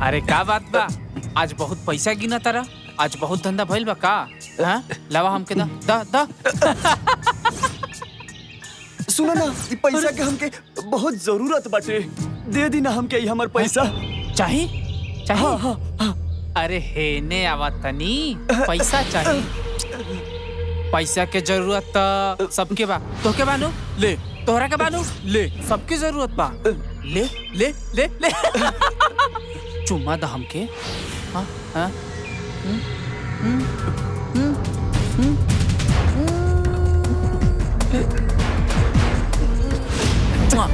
अरे का बात बा आज बहुत पैसा गिना तारा आज बहुत धंधा भइल बा का हाँ लावा हमके दा दा दा सुनो ना ई पैसा के हमके बहुत जरूरत बाटे दे दी ना हमके ई हमर पैसा चाही चाही हाँ हाँ हाँ अरे हेने आवा तनी पैसा चाही पैसा के जरूरत त सबके बा तोके बानू ले तोहरा के बानू ले सबके जरूरत बा ले ले ले ले चुम्मा दा हमके हाँ हाँ हम्म, हम्म, हम्म, हम्म, हम्म। मुआ।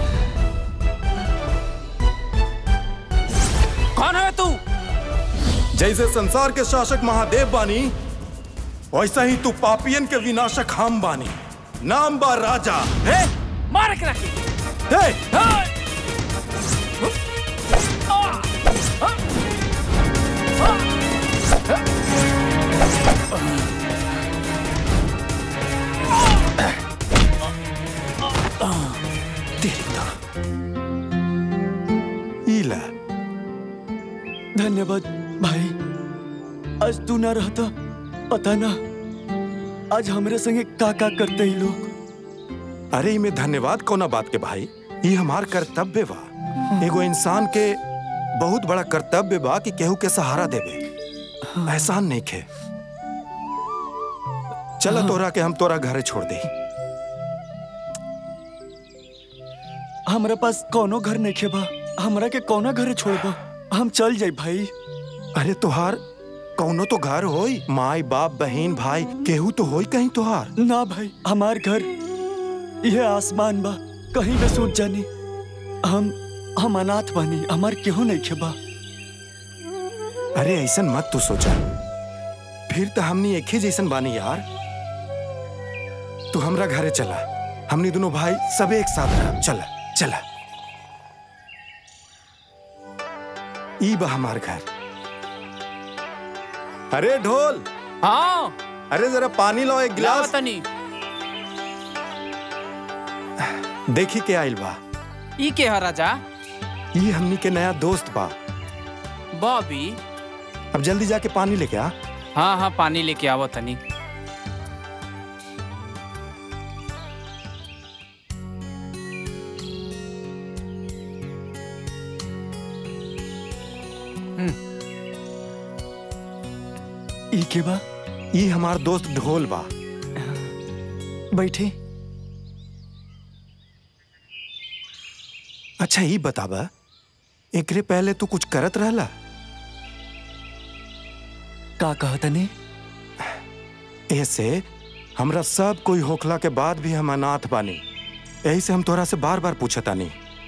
कौन है तू जैसे संसार के शासक महादेव बानी वैसा ही तू पापियन के विनाशक हम बानी नाम बा राजा हे मार के रखी हे इला धन्यवाद भाई आज तू ना रहता पता ना आज हमरे संगे का का करते ही लोग अरे इमे धन्यवाद कोना बात के भाई ये हमार कर्तव्य बा एगो इंसान के बहुत बड़ा कर्तव्य बा कि केहू के सहारा देवे एहसान नहीं खे चला तोरा के हम तोरा घरे छोड़ दे हमरा पास कोनो घर नहीं खे बा हमरा के कौना घरे छोड़बा हम चल जाई भाई अरे तोहार कौनो तो घर होई माई बाप बहन भाई केहू तो होई कहीं तोहार ना भाई हमार घर यह आसमान बा कहीं पे सोच जानी हम हम अनाथ बानी हमार केहू नहीं खेबा अरे ऐसन मत तू सोचा फिर तो हमनी एक ही जैसन बानी यार तू हमरा घरे चला हमनी दोनों भाई सब एक साथ रह चला चला ई बा हमार घर अरे ढोल हाँ अरे जरा पानी लो एक लावा गिलास तनी देखी के आइल बा ई के है राजा ई हमनी के नया दोस्त बा बॉबी अब जल्दी जाके पानी लेके आ हाँ हाँ पानी लेके आवो तनी ई के बा ई हमार दोस्त ढोल बा बैठे अच्छा ई बताबा एकरे पहले तू कुछ करत रहला का कहतनी ऐसे हमरा सब कोई होखला के बाद भी हम अनाथ बानी यही से हम तोरा से बार बार पूछतानी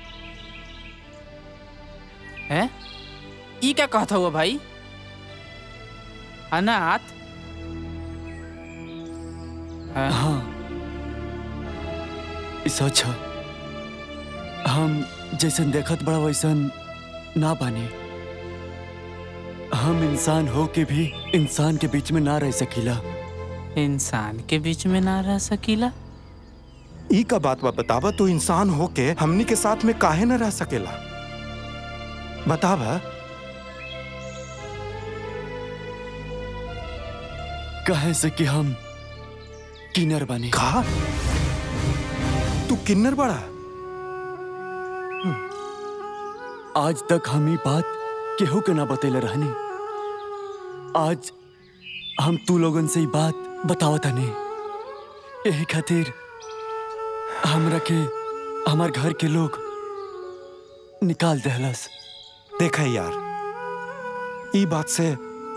हैं ई क्या कहता हुआ भाई अनाथ हाँ, हाँ ई सच है हम जैसन देखत बड़ा वैसन ना बानी हम इंसान हो के भी इंसान के बीच में ना रह सकीला इंसान के बीच में ना रह सकीला ई का बात बा बताबा तू इंसान होके हमनी के साथ में काहे न रह सकेला बताबा कहे से कि हम किनर बानी कहा तू किन्नर बड़ा आज तक हम ई बात केहू के ना बतेले रहनी आज हम तू लोगन से ई बात बतावत हनी यही खातिर हमरा के हमार घर के लोग निकाल देहलस देखा यार ई बात से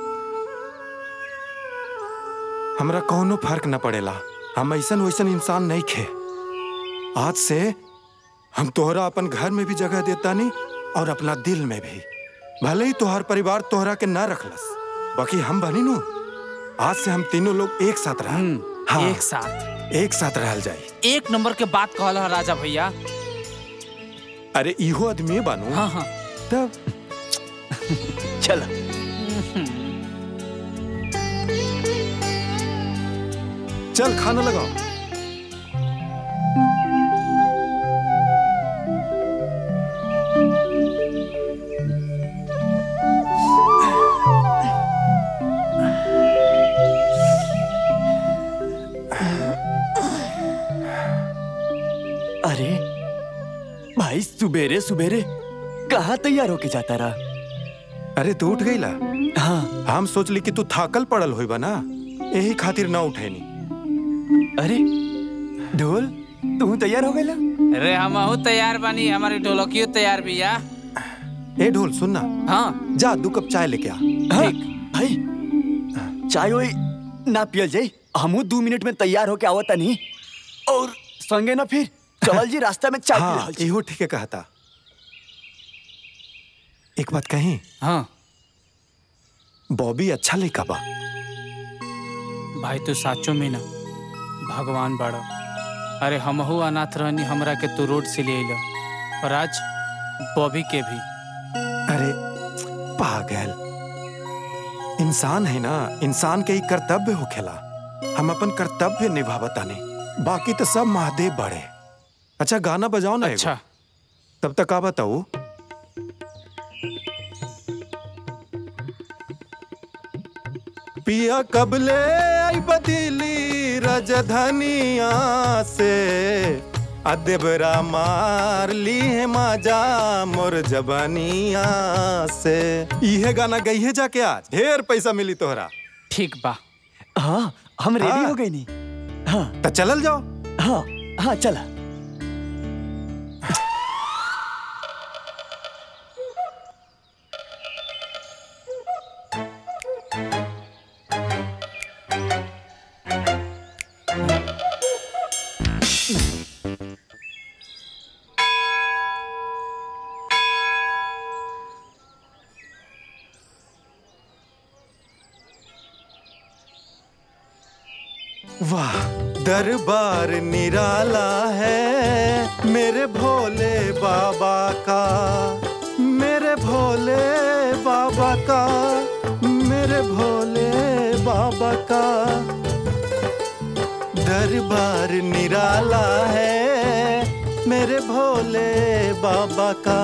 हमरा कौनो फर्क न पड़ेला हम ऐसन वैसन इंसान नहीं खे आज से हम तोहरा अपन घर में भी जगह देता नहीं और अपना दिल में भी भले ही तोहर परिवार तोहरा के ना रखलस बाकी हम बनी नु आज से हम तीनों लोग एक साथ रह हाँ एक साथ एक साथ रहल जाई एक नंबर के बात कहला है राजा भैया अरे इहो आदमी बानू हाँ हाँ तब चला चल खाना लगाओ भाई सुबेरे सुबेरे कहाँ तैयार होके जाता रहा अरे तू उठ गईला हाँ हम सोचली कि तू थाकल पड़ल होई बा ना यही खातिर ना उठेनी अरे ढोल तू तैयार हो गया अरे हम तैयार बानी हमारी ढोलकियो तैयार भी या ए ढोल सुनना हाँ जा दू कप चाय लेके आ हाँ, भाई चाय ओए ना पियल जाई हमू दो मिनट में तैयार होके आवता नहीं और संगे ना फिर चल जी रास्ता में चाय पी हाँ रहल छी। इहो ठीक है कहता एक बात कही हाँ बॉबी अच्छा लड़का बा भाई तू साचो में ना भगवान बड़ा अरे हमहू अनाथ रहनी हमरा के तू रोड से ले अइला और आज बॉबी के भी अरे पागल इंसान है ना इंसान के ही कर्तव्य होखेला हम अपन कर्तव्य निभावतानी बाकी तो सब महादेव बड़े अच्छा गाना बजाओ ना एगो। अच्छा तब तक आ बताओ पिया कबले आई बदली रजधनिया से अदेबरा मार ली है माजा मोर जबानिया से इहे गाना गई है जाके आज ढेर पैसा मिली तोहरा ठीक बा हाँ हम रेडी हाँ। हो गए नहीं हाँ तो चलल जाओ हाँ हाँ चला वाह दरबार निराला है मेरे भोले बाबा का मेरे भोले बाबा का मेरे भोले बाबा का दरबार निराला है मेरे भोले बाबा का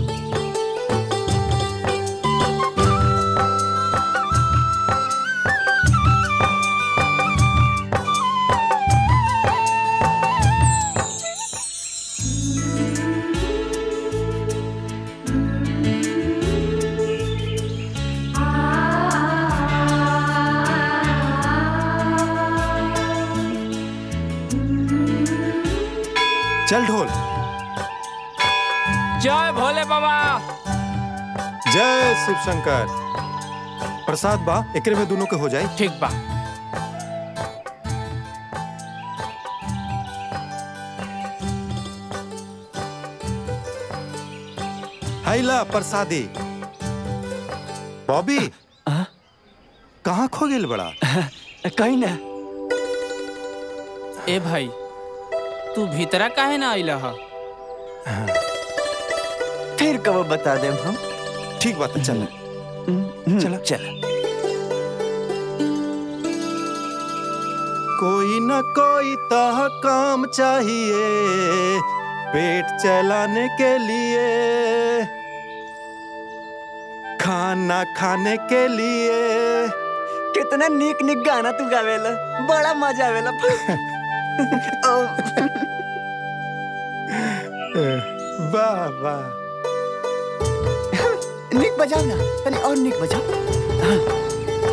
चल ढोल जय भोले बाबा जय शिव शंकर प्रसाद बा एकरे में दोनों के हो जाए ठीक बा हैला प्रसादी बॉबी हाँ? कहाँ खो गेल बड़ा कहीं ना ए भाई तू भीतरा काहे ना आइला हा फिर कब बता दे हम ठीक बात है चल चला चला कोई न कोई तह काम चाहिए पेट चलाने के लिए खाना खाने के लिए कितना निक निक गाना तू गावेला बड़ा मजा आवेला ओ, वाह वाह निक बजाओ ना तनी और निक बजाओ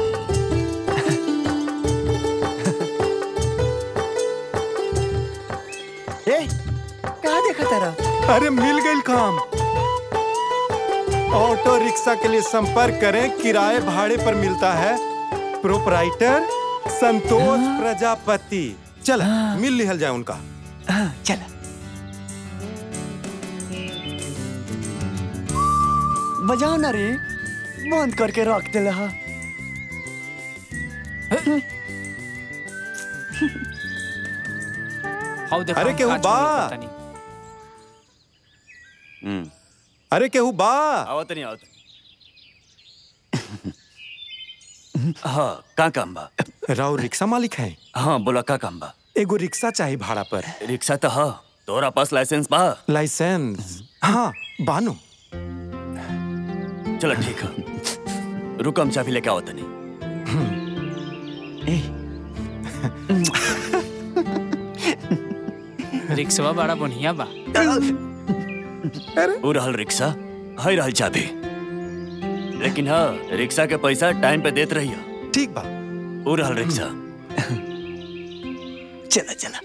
ए कहाँ देखा तारा अरे मिल गई काम ऑटो रिक्शा के लिए संपर्क करें किराए भाड़े पर मिलता है प्रोपराइटर संतोष प्रजापति चल मिल लिहल जाए उनका हाँ चला बजाओ ना रे बंद करके रख दे रहा हाउ देखो अरे केहू का बा? छोड़ो पता नहीं। अरे केहू बा आवत नहीं आवत हाँ का काम बा राव रिक्शा मालिक है हाँ बोला का काम बा एगो रिक्शा चाहिए भाड़ा पर रिक्शा तो हाँ तोरा पास लाइसेंस बा लाइसेंस हाँ बानो चलो ठीक है रुक हम चाबी लेके आवत नहीं रिक्शवा बड़ा बढ़िया बा अरे वो रहल रिक्शा है रहल चाबी लेकिन हाँ रिक्शा के पैसा टाइम पे देत रहियो ठीक बा वो रहल रिक्शा चला चला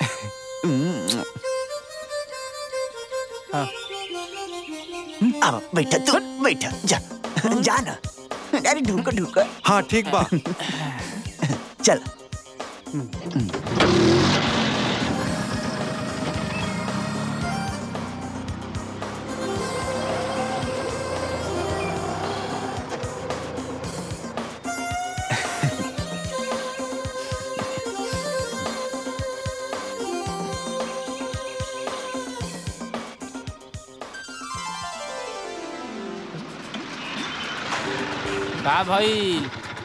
हाँ। अब बैठा तू बैठा जा जा ना अरे ढूका ढूका हाँ ठीक बा चल का भाई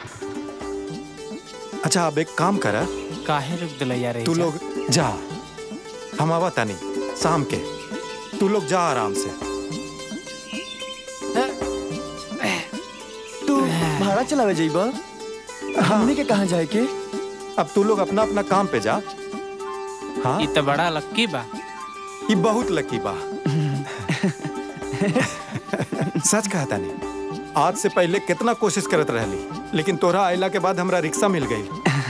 अच्छा अब एक काम कर काहे रुक दिला यार तू लोग जा हम आवा तानी शाम के तू लोग जा आराम से तू भाड़ा चलावे जाइबा हमनी के कहाँ जाए के अब तू लोग अपना अपना काम पे जा हाँ ई तो बड़ा लक्की बा ये बहुत लकी बा सच कहा तानी आज से पहले कितना कोशिश करत रहली लेकिन तोरा आइला के बाद हमरा रिक्शा मिल गई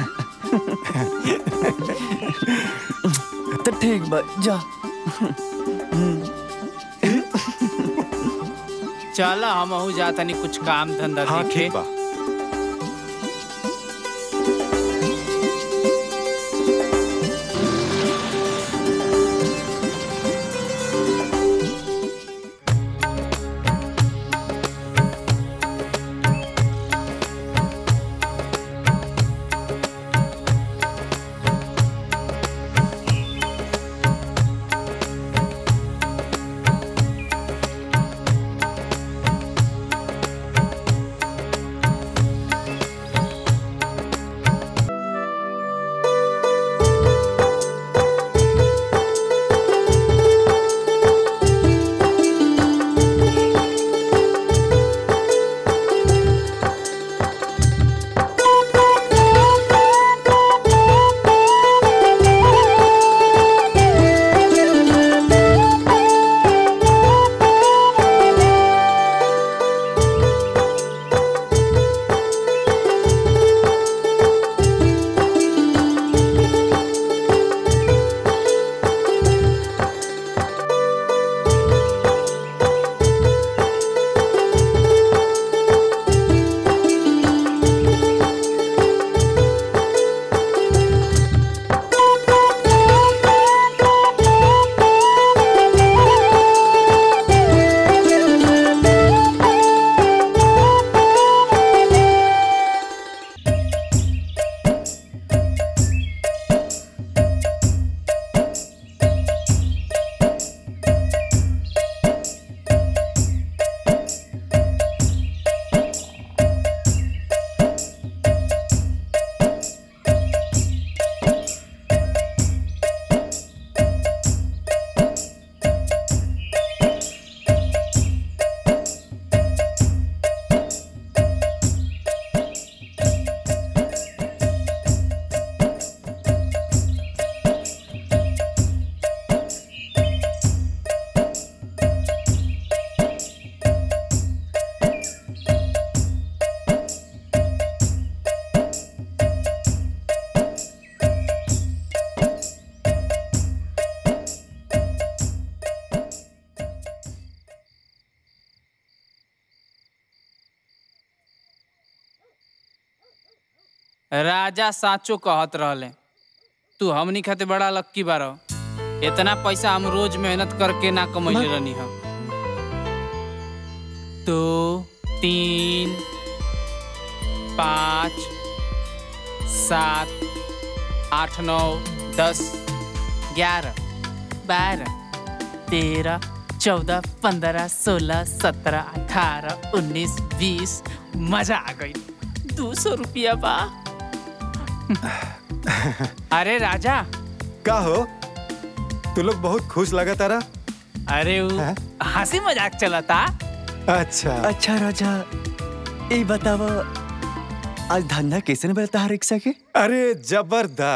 तो ठीक बा जा चल हम जाता नहीं कुछ काम धंधा हाँ देखे ठीक बा राजा साचो कहत रहले तू हमनी खाते बड़ा लक्की बारो इतना पैसा हम रोज मेहनत करके ना कमैले रहनी हम दो तीन पाँच सात आठ नौ दस ग्यारह बारह तेरह चौदह पंद्रह सोलह सत्रह अठारह उन्नीस बीस मजा आ गई दो सौ रुपया बा अरे राजा का हो तू लोग बहुत खुश लगा तारा अरे वो हैं? हंसी मजाक चलता अच्छा अच्छा राजा ये बतावा आज धंधा कैसे न बलता है रिक्शा के अरे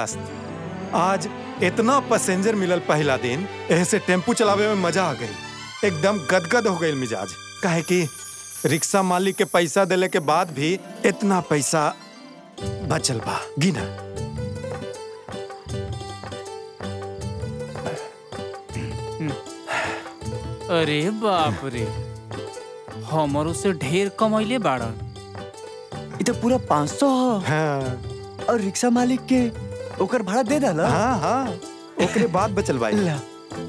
जबरदस्त आज इतना पैसेंजर मिलल पहला दिन ऐसे टेम्पू चलावे में मजा आ गई एकदम गदगद हो गई मिजाज काहे कि रिक्शा मालिक के पैसा देले के बाद भी इतना पैसा बचल बा गिना अरे बाप रे हमरो से ढेर कमैले बाड़न इ तो पूरा पाँच सौ हो हाँ और रिक्शा मालिक के ओकर भाड़ा दे डाला हाँ हाँ ओकरे बाद बचल भाई ला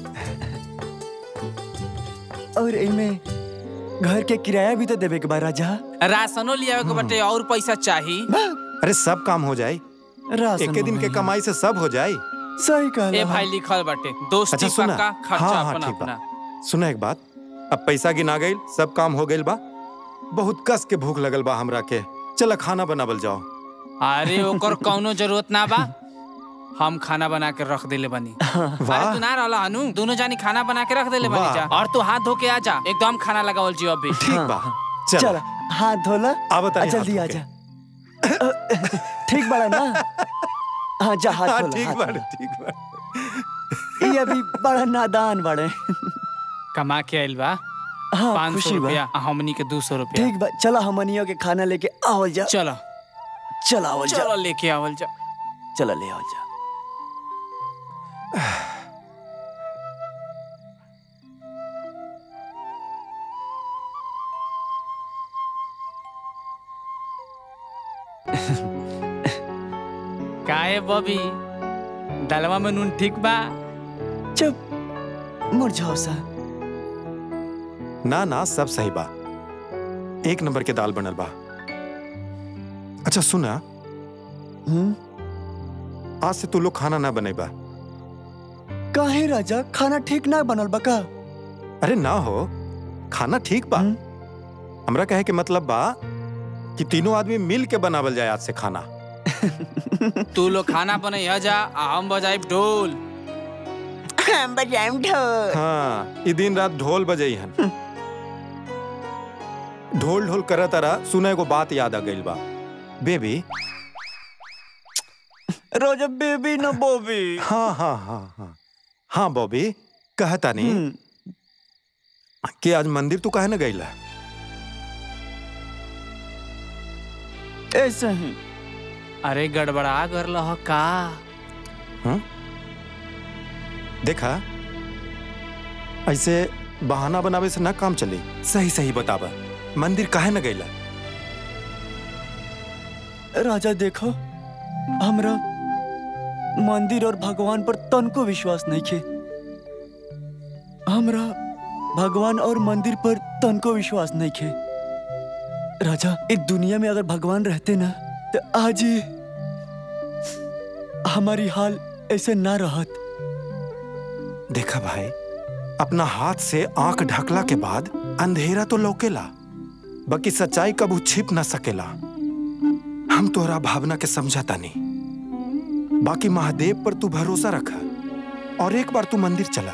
और एमे घर के किराया भी तो देवे के बा राजा राशनो लियावे के बटे और पैसा चाही अरे सब काम हो जाए राशन एक दिन के मंगाई। कमाई से सब हो जाए सही कहला ए भाई लिखल बाटे दोस्ती अच्छा सुना पक्का खर्चा हाँ हाँ अपना ठीक अपना बा सुना एक बात अब पैसा गिना गई सब काम हो गइल बा बहुत कस के भूख लगल बा हमरा के चल खाना बनावल जाओ अरे ओकर कौनो जरूरत ना बा हम खाना बना के रख देले बनी अरे वाह तू ना रहला हनु दोनों जानी खाना बना के रख देले बनी वाह। जा और तू हाथ धो के आ जा एकदम खाना लगावल जी अभी ठीक बा चल चल हाथ धोला आ बता आ, जल्दी आ जा ठीक बड़ा ना हाँ जा हाथ हाँ धोला ठीक हाथ बा धोला। ठीक बा ये अभी बड़ा नादान बड़े कमा के आइल बा हाँ पाँच सौ खुशी बा रुपया आ हमनी के दो सौ रुपया ठीक बा चलो हमनियों के खाना लेके आवल जा चलो चल आवल जा चलो लेके आवल जा चलो ले आवल जा काहे बबी दलवा में नून ठीक बा चुप मुरझाओ सा ना ना सब सही बा एक नंबर के दाल बनल बा अच्छा सुना हम्म आज से तू लोग खाना ना बनेबा काहे राजा खाना ठीक ना बनल बा का अरे ना हो खाना ठीक बा हम्म। हमरा कहे के मतलब बा कि तीनों आदमी मिल के बनावल जाए आज से खाना तू लोग खाना बनैया जा आ हम बजाइब ढोल हम बजाएम ढोल हाँ ई दिन रात ढोल बजई हन ढोल ढोल करत रहा सुने को बात याद आ गइल बा बेबी रोजा बेबी ना बोबी हाँ हाँ हाँ हाँ हाँ बॉबी कहता नहीं हम्म, कि आज मंदिर तू काहे ना गइला ऐसे ही अरे गड़बड़ा कर लह का देखा ऐसे बहाना बनावे से ना काम चली सही सही बतावा मंदिर काहे न गइला राजा देखो हमरा मंदिर और भगवान पर तनको विश्वास नहीं खे हमरा भगवान और मंदिर पर तनको विश्वास नहीं खे राजा इस दुनिया में अगर भगवान रहते ना तो आज ही हमारी हाल ऐसे ना रहत देखा भाई अपना हाथ से आंख ढकला के बाद अंधेरा तो लौकेला बाकी सच्चाई कबू छिप ना सकेला हम तोहरा भावना के समझाता नहीं बाकी महादेव पर तू भरोसा रखा और एक बार तू मंदिर चला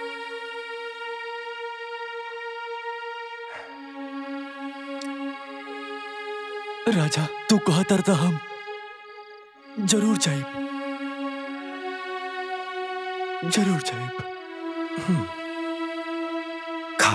राजा तू कहतर था हम जरूर जाइब जरूर जाइब खा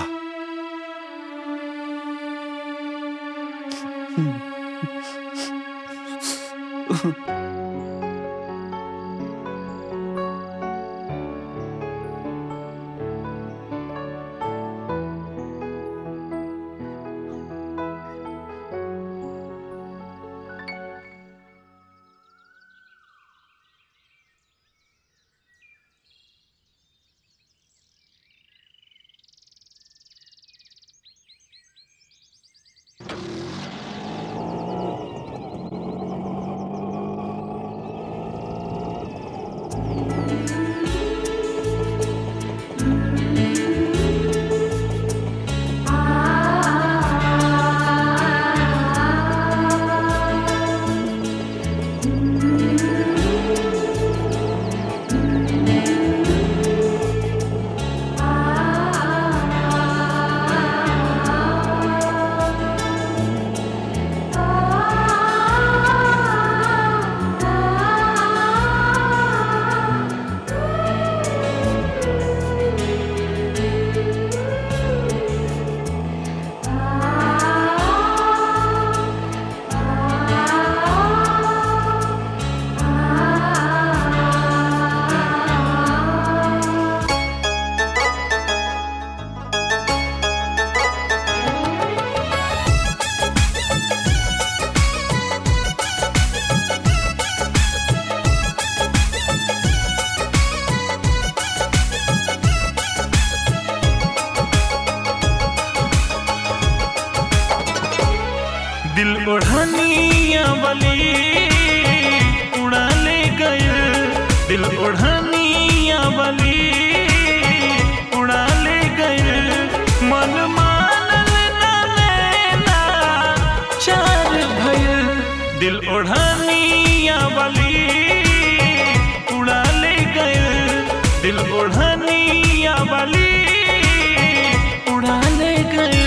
दिल ओढ़निया वाली उड़ा ले गए मन मानल ना लेना चार भयल दिल ओढ़निया वाली उड़ा ले गए दिल ओढ़निया वाली उड़ा ले गए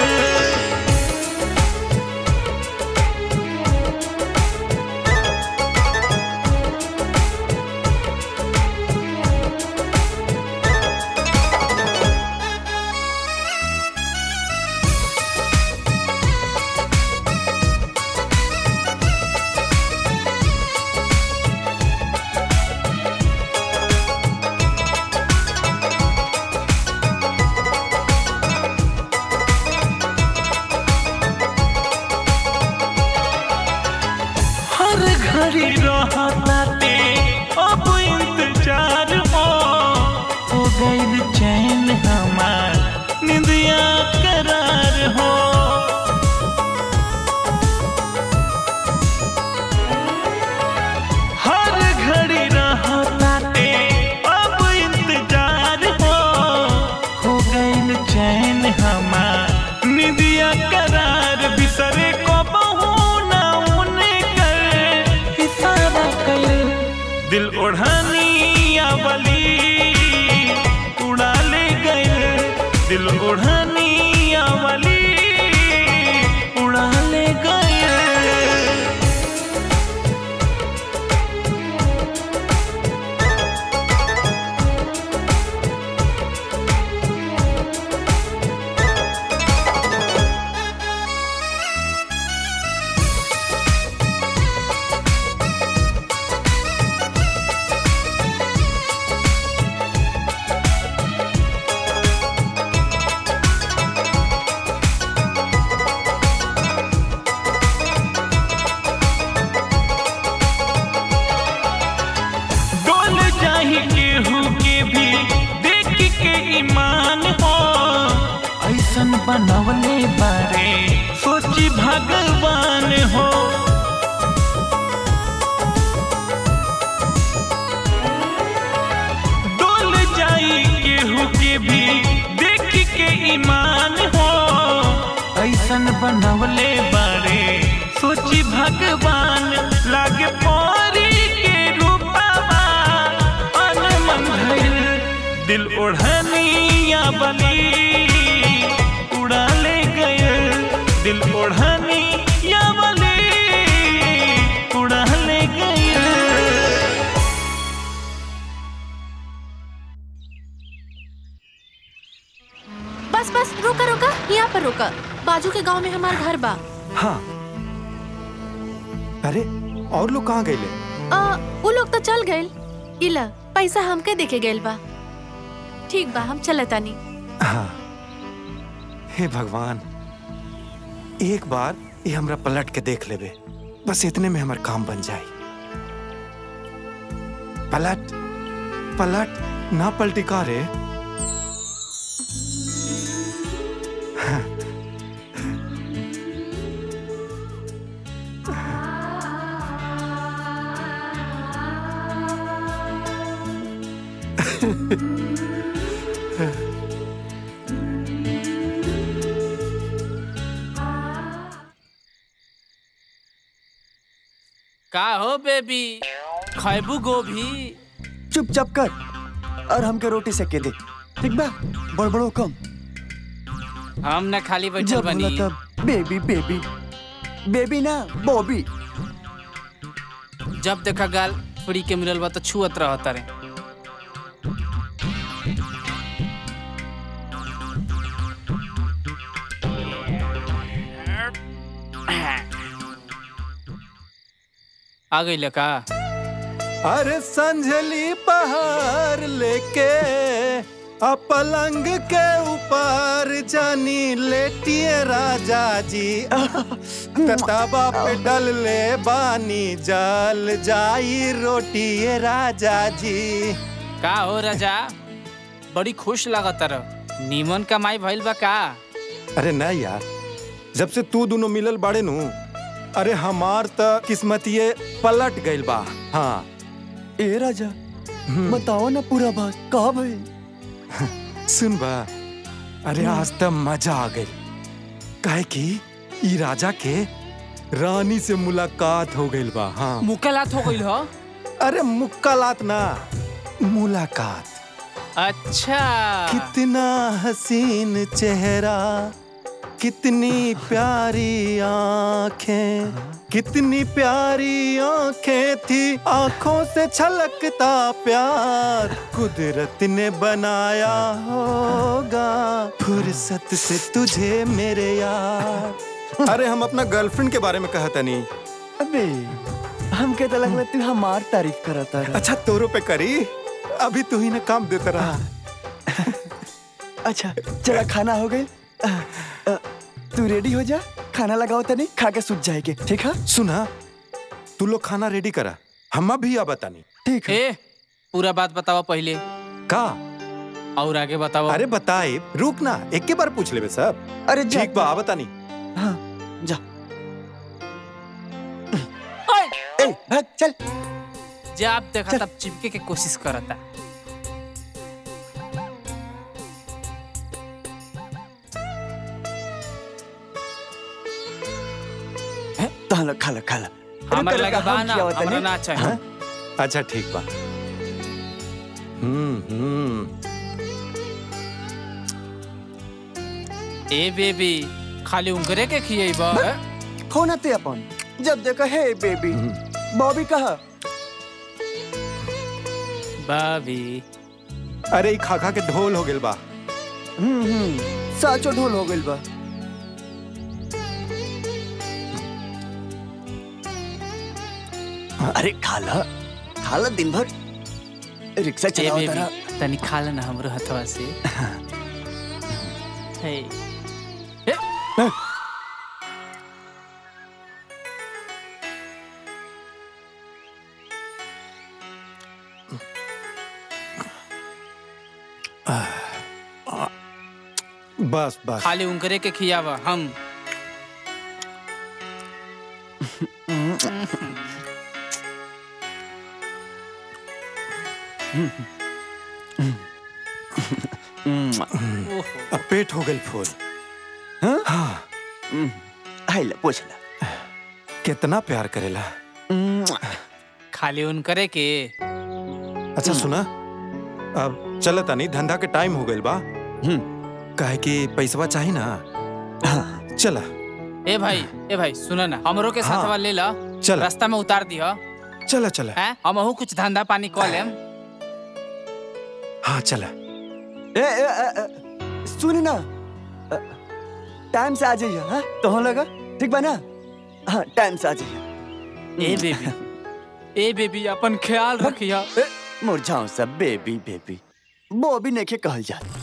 हर घड़ी रहताते अब इंतजार हो हो गइल चैन हमार निंदिया करार हो हर घड़ी रहताते अब इंतजार हो हो गइल चैन हमार निंदिया करार बिसरे को बहू ना उने कर इशारा कर दिल ओढ़निया वाली उड़ा ले गए दिल ओढ़निया वाली उड़ा ले गए डोल जाही केहू के भी देख के ईमान हो ऐसन बनवले बारे सोची भगवान हो डोल जाई केहू के भी देख के ईमान हो ऐसन बनवले बारे सोची भगवान लागे परी के रूपवा अनमन भइल दिल ओढ़निया बली उड़ा ले गए दिल ओढ़निया बली उड़ा ले गए बस बस रुका रुका यहाँ पर रुका बाजू के गांव में हमार घर बा हाँ अरे और लोग कहाँ गए आ, उ लोग तो चल गए इला पैसा हमके देके गइल बा ठीक बा हम चलतानी हाँ हे भगवान एक बार ये हमरा पलट के देख लेबे बस इतने में हमार काम बन जाए पलट पलट ना पलटी का रे का हो बेबी खैबू गोभी चुपचाप कर और हमके रोटी सेके दे ठीक बा बड़बड़ो कम हम न खाली बैठल जब बनी बोला तब बेबी बेबी बेबी ना बॉबी जब देखा गाल फ्री के मिलल बा तो छुअत रहत रे आ गई का अरे संझली पहाड़ लेके आ पलंग के ऊपर जानी लेटिए राजा जी कताबा पे डल ले बानी जल जाई रोटिए राजा जी का हो राजा बड़ी खुश लागत रह नीमन कमाई भइल बा का अरे ना यार जब से तू दोनों मिलल बाड़े नु अरे हमार त किस्मतिये पलट गइल बा हाँ ए राजा बताओ ना पूरा बात कहा भाई सुन बा अरे आज तो मजा आ गई काहे कि ई राजा के रानी से मुलाकात हो गई बा हाँ मुकलात हो गइल ह अरे मुक्कालात ना मुलाकात अच्छा कितना हसीन चेहरा कितनी प्यारी आंखें कितनी प्यारी आंखें थी आंखों से छलकता प्यार कुदरत ने बनाया होगा फुर्सत से तुझे मेरे यार अरे हम अपना गर्लफ्रेंड के बारे में कहता नहीं अबे हमके तो लगला तू हमार तारीफ करता रहा अच्छा तोरो पे करी अभी तू ही ना काम देता रहा अच्छा चला खाना हो गई तू रेडी हो जा खाना लगाओ तनी खा के सूत जाएगे ठीक है सुना तू लोग खाना रेडी करा हम भी आ बतानी ठीक है ए पूरा बात बतावा पहले का और आगे बतावा अरे बताए रुक ना एक के बार पूछ लेबे सब अरे जा ठीक बा आ बतानी हाँ जा ओए, ए भाग चल जब देखा तब चिपके के कोशिश करता तो लो खा लो खा लो हमारे रुक, लगे रुक, बा हम ना खियावत हमरा तनी। ना चाहिए हाँ? अच्छा ठीक बा हम्म हम्म ए बेबी खाली उंगरे के खिएबा होना ते अपन जब देखो हे बेबी बॉबी कहा बाबी अरे ई खा खा के ढोल हो गेल बा हम्म हम्म साचो ढोल हो गइल बा अरे खाला खाला दिन भर रिक्शा ए चलाओ बेबी तारा तनी खा लेना हमरो हथवा से हे ए, बस बस खाली उंगरे के खियावा हम ओहो अब पेट हो गेल फूल हाँ? हाँ हाय ले पूछ ले कितना प्यार करेला खाली उनकरे के अच्छा सुना अब चलता नहीं धंधा के टाइम हो गइल बा काहे कि पैसवा चाहिए ना चला ए भाई ए भाई सुनो ना हमरो के हाँ। साथवा ले ला चल रास्ता में उतार दिह चला चला हैं हमहू कुछ धंधा पानी कऽ लेम हाँ चला ए, ए, ए, ए, सुन ना अ, टाइम से आ जाइए हाँ तो लगा ठीक बा ना हाँ टाइम से आ जाइए ए बेबी ए बेबी अपन ख्याल रखिया मुरझाओ सब बेबी बेबी वो भी नेके कहल जात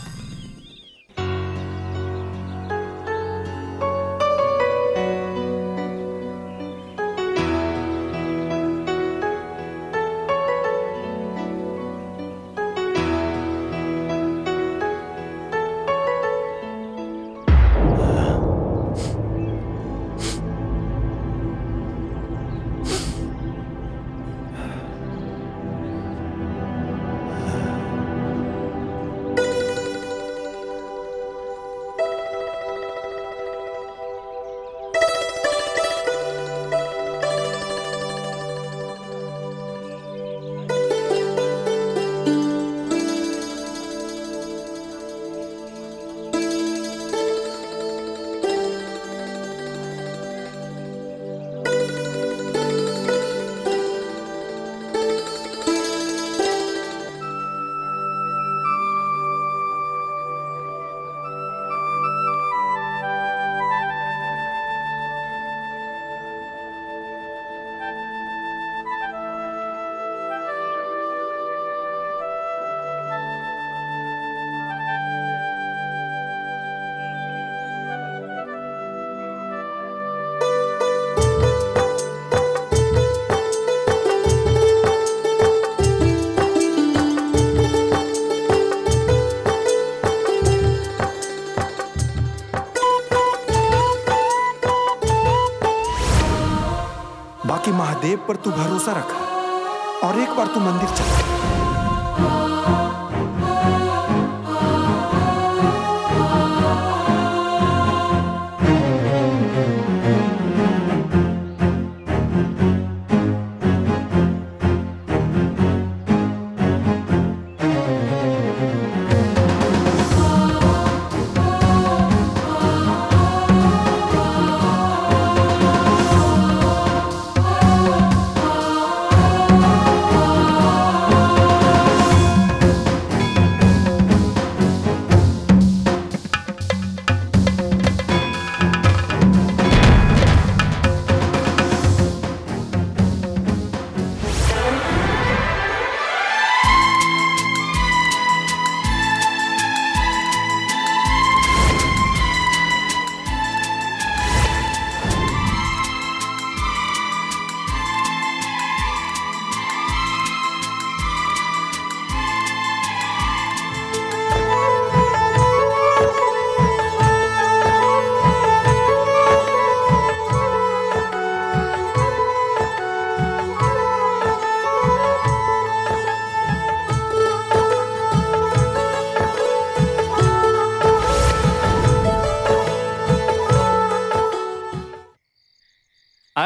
बाकी महादेव पर तू भरोसा रखा और एक बार तू मंदिर चला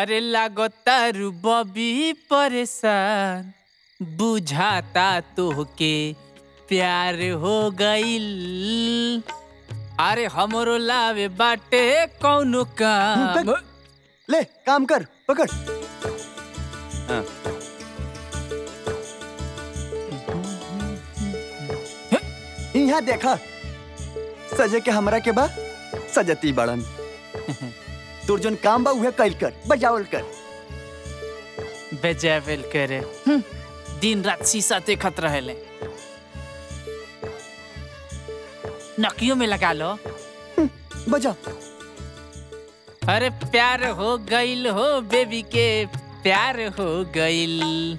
अरे लागो तारू बबी परेशान बुझाता तोहके प्यार हो गईल अरे हमरो लावे बाटे कौनो काम ले काम कर पकड़ यहाँ देखा सजे के हमरा के बा सजती बड़न तोर जोन काम बा उहे कैल कर बजावल कर बेजावेल करे दिन रात शीशा देखत रहेले नकियों में लगा लो बजा अरे प्यार हो गईल हो बेबी के प्यार हो गईल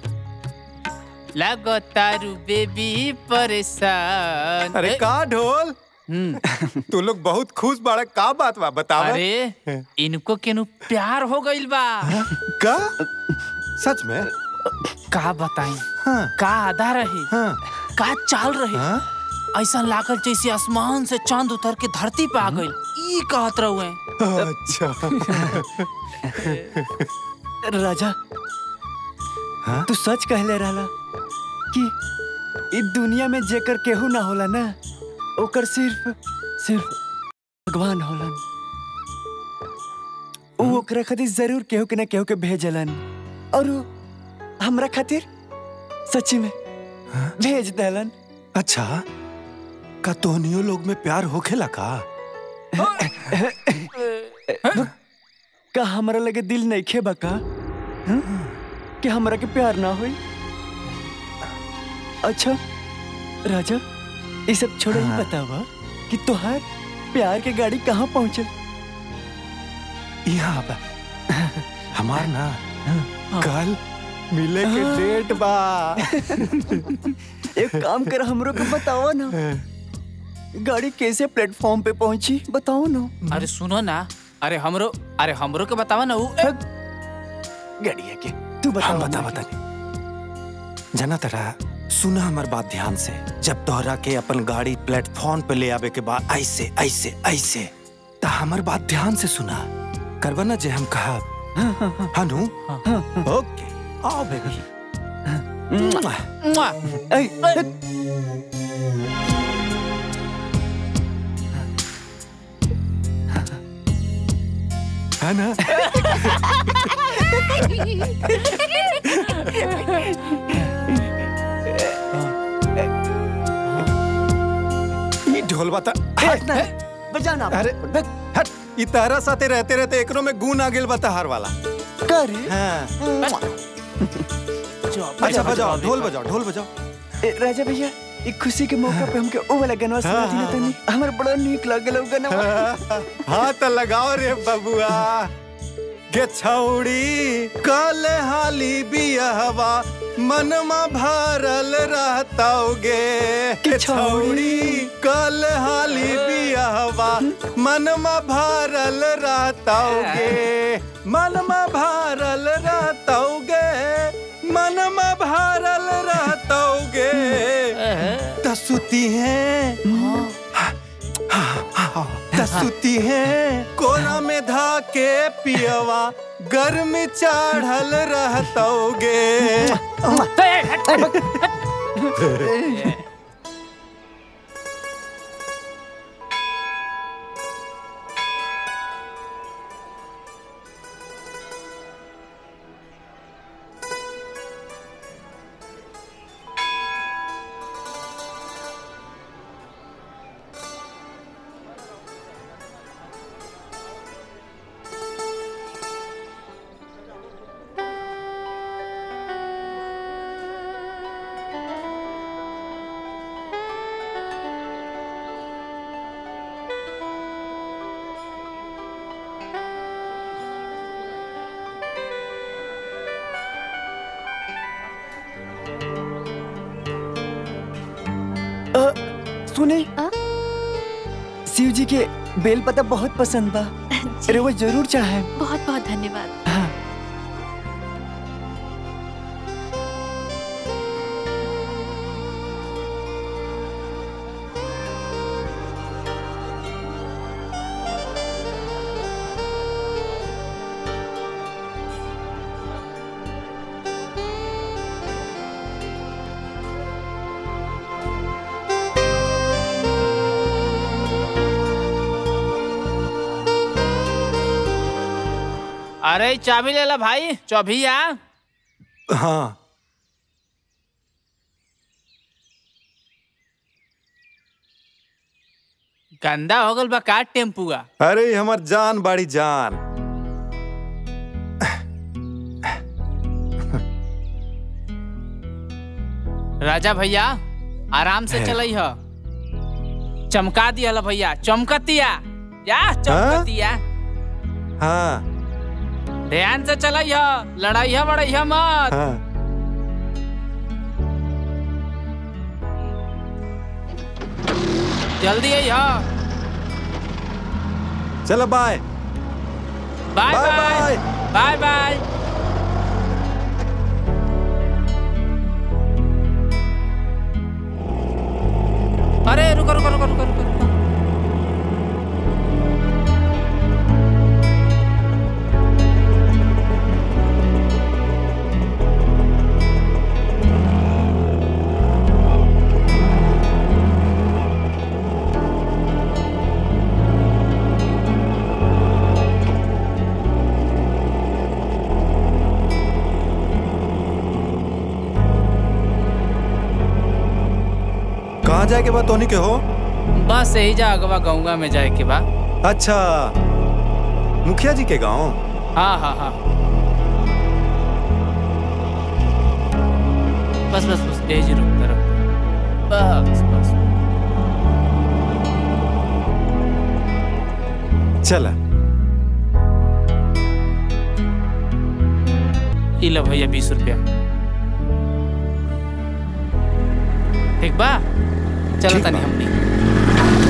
लगो तारू बेबी परेशान अरे ए, का ढोल हम्म, तू लोग बहुत खुश बाड़ा का बात बा बतावा अरे इनको केनु प्यार हो गईल बा का सच में का बताई हाँ का आधा रही हाँ का चाल रही हाँ ऐसा लागल जैसे आसमान से चांद उतर के धरती पे आ गईल ई कहत रहुए अच्छा राजा हाँ? तू सच कहले रहला कि इ दुनिया में जेकर केहू ना होला ना ओकर सिर्फ सिर्फ भगवान होलन ऊ ओकरा खातिर जरूर केहू के ना केहू के भेजलन और ऊ हमरा खातिर सच्ची में भेज देलन अच्छा का तोहनियो लोग में प्यार होखेला का का हमरा लगे दिल नहीं खेबा का हं? कि हमरा के प्यार ना होई अच्छा राजा ये सब छोड़ ही हाँ। बतावा कि तोहार प्यार के गाड़ी कहाँ पहुँचल यहाँ बा हमार ना कल मिले के डेट बा एक काम कर हमरो के बताओ ना गाड़ी कैसे प्लेटफॉर्म पे पहुंची बताओ ना अरे सुनो ना अरे हमरो अरे हमरो के बतावा ना ऊ ए, गाड़ी है के तू बता हम बता बता नहीं जाना तरा सुना हमार बात ध्यान से जब तोहरा के अपन गाड़ी प्लेटफॉर्म पे ले आवे के बाद ऐसे ऐसे ऐसे ता हमार बात ध्यान से सुना करवा ना जे हम कहा हनु ओके आओ बेबी मुआ। है ना ये ढोल बता बजाना अरे हट ई तारा साथे रहते रहते एकरो में गुण आ गेल बता हार वाला करे हाँ अच्छा बजाओ ढोल बजाओ ढोल बजाओ ए, राजा भैया एक खुशी के मौका पे हमके ओ वाला गनवा सुना दी ना तनी हमर बड़ा नीक लागल उ गनवा हाँ तो लगाओ रे बबुआ गे छौड़ी कल हाली बियहवा मनमा भरल रहताओगे के छौड़ी कल हाली बियहवा मनमा भरल रहताओगे मनमा भरल रहताओगे मनमा भरल रहताओगे तसुती हैं तसुती है कोना में धा के पियवा गर्म चढ़ल रहतोगे सुने आ? शिव जी के बेल पता बहुत पसंद बा जी, अरे वो जरूर चाहे बहुत बहुत धन्यवाद हाँ अरे ई चाबी ले ला भाई चौभिया हाँ गंदा हो गल बा का टेम्पुआ अरे ये हमर जान बाड़ी जान राजा भैया आराम से है। चलई ह चमका दिया ला भैया चमकतिया या चमकतिया हाँ ध्यान से चलई ह लड़ाई ह बड़ई ह मत हाँ जल्दी आई ह चलो bye bye bye bye bye bye अरे रुको रुको रुको रुको रुको रुको कहाँ जाए के बाद तोनी के हो बस यही जा अगवा गौंगा में जाए के बा अच्छा मुखिया जी के गांव हाँ हाँ हाँ बस बस बस यही जी रुकता रुकता बस बस चला ई लो भैया बीस रुपया ठीक बा चलो ठीक तनी बा। हमनी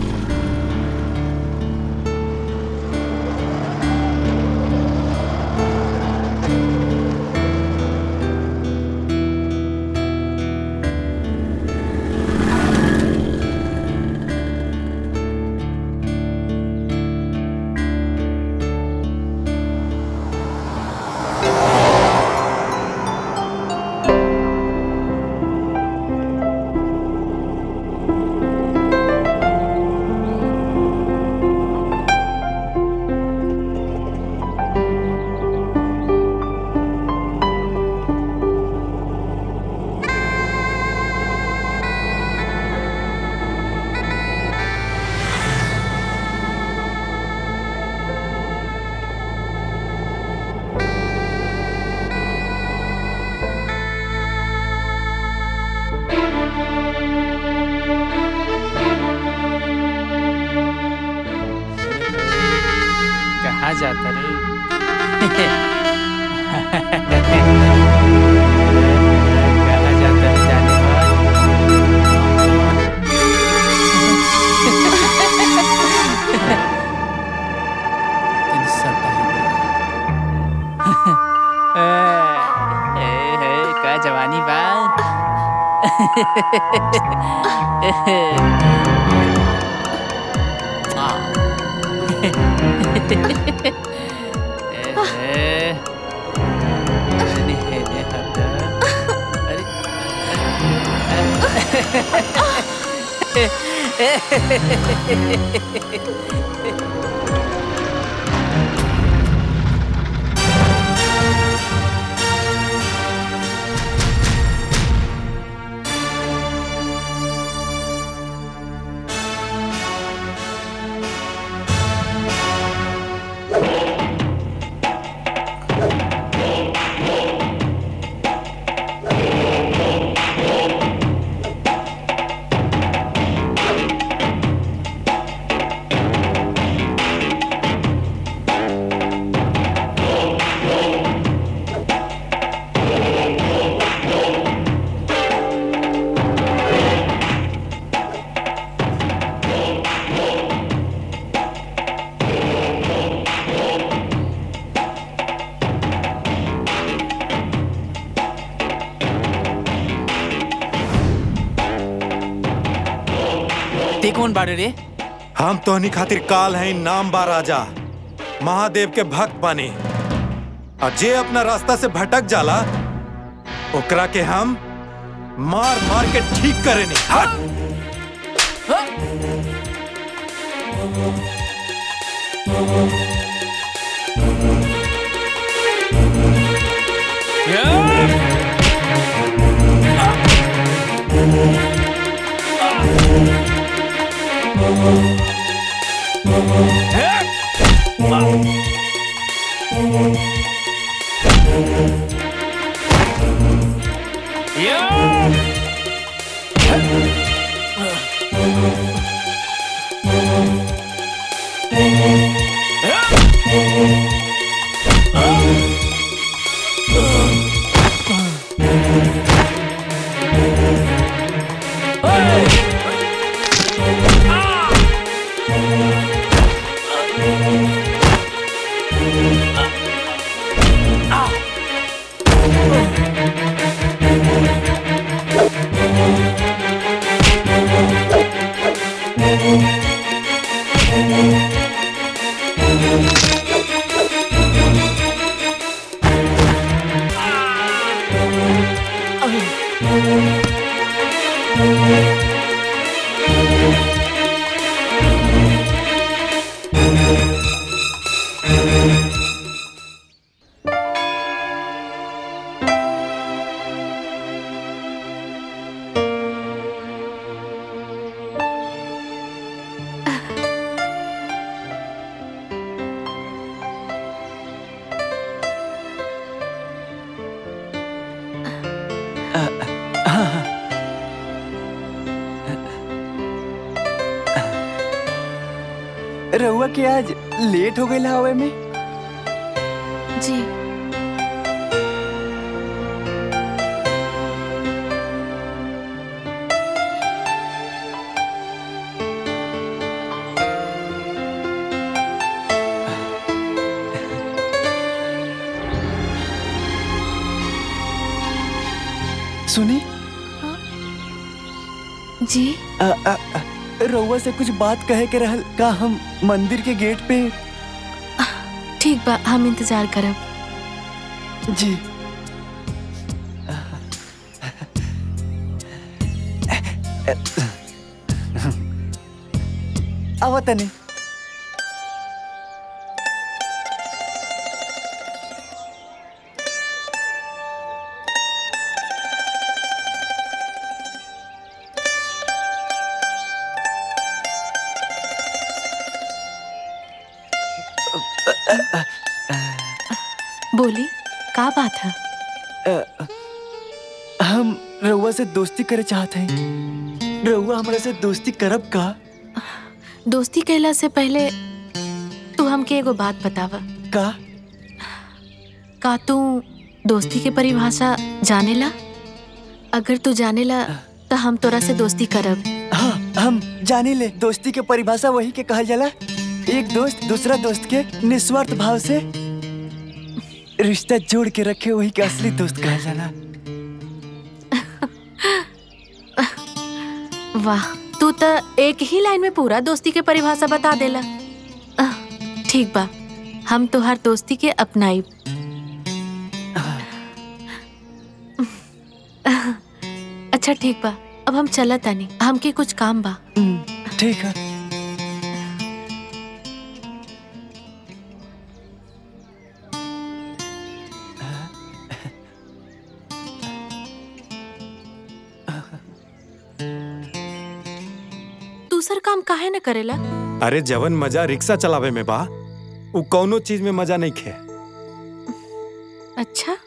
कहाँ जाता रे कहाँ जाता रे जाने वाला? तनी सटा ही देखो। ए, ए, ए, का जवानी बा ए, तनी हेने हटा। अरे, ते कौन बाड़े रे हम तोहनी खातिर काल है नाम बा राजा महादेव के भक्त बने और जे अपना रास्ता से भटक जाला ओकरा के हम मार मार के ठीक करेनी हट रहुआ के आज लेट हो गई हवे में जी सुनी जी अ, अ, अ, रहुआ से कुछ बात कहे के रहल का हम मंदिर के गेट पे ठीक बा हम इंतजार करब जी आवा तनी बोली का बात है हम रहुआ से दोस्ती करे चाहते हैं रहुआ हमरा से दोस्ती करब का दोस्ती कहला से पहले तू हमके एगो बात बतावा का का तू दोस्ती के परिभाषा जानेला अगर तू जानेला तो हम तोरा से दोस्ती करब हाँ हम जाने ले दोस्ती के परिभाषा वही के कहल जाला एक दोस्त दूसरा दोस्त के निस्वार्थ भाव से रिश्ता जोड़ के रखे वही के असली दोस्त कहल जाला वाह तू तो एक ही लाइन में पूरा दोस्ती के परिभाषा बता देला अह, ठीक बा हम तोहार दोस्ती के अपनाई अच्छा ठीक बा अब हम चलत तानी हमके कुछ काम बा हम्म, ठीक है दूसर काम काहे न करेला अरे जवन मजा रिक्शा चलावे में बा उ कौनो चीज में मजा नहीं खे अच्छा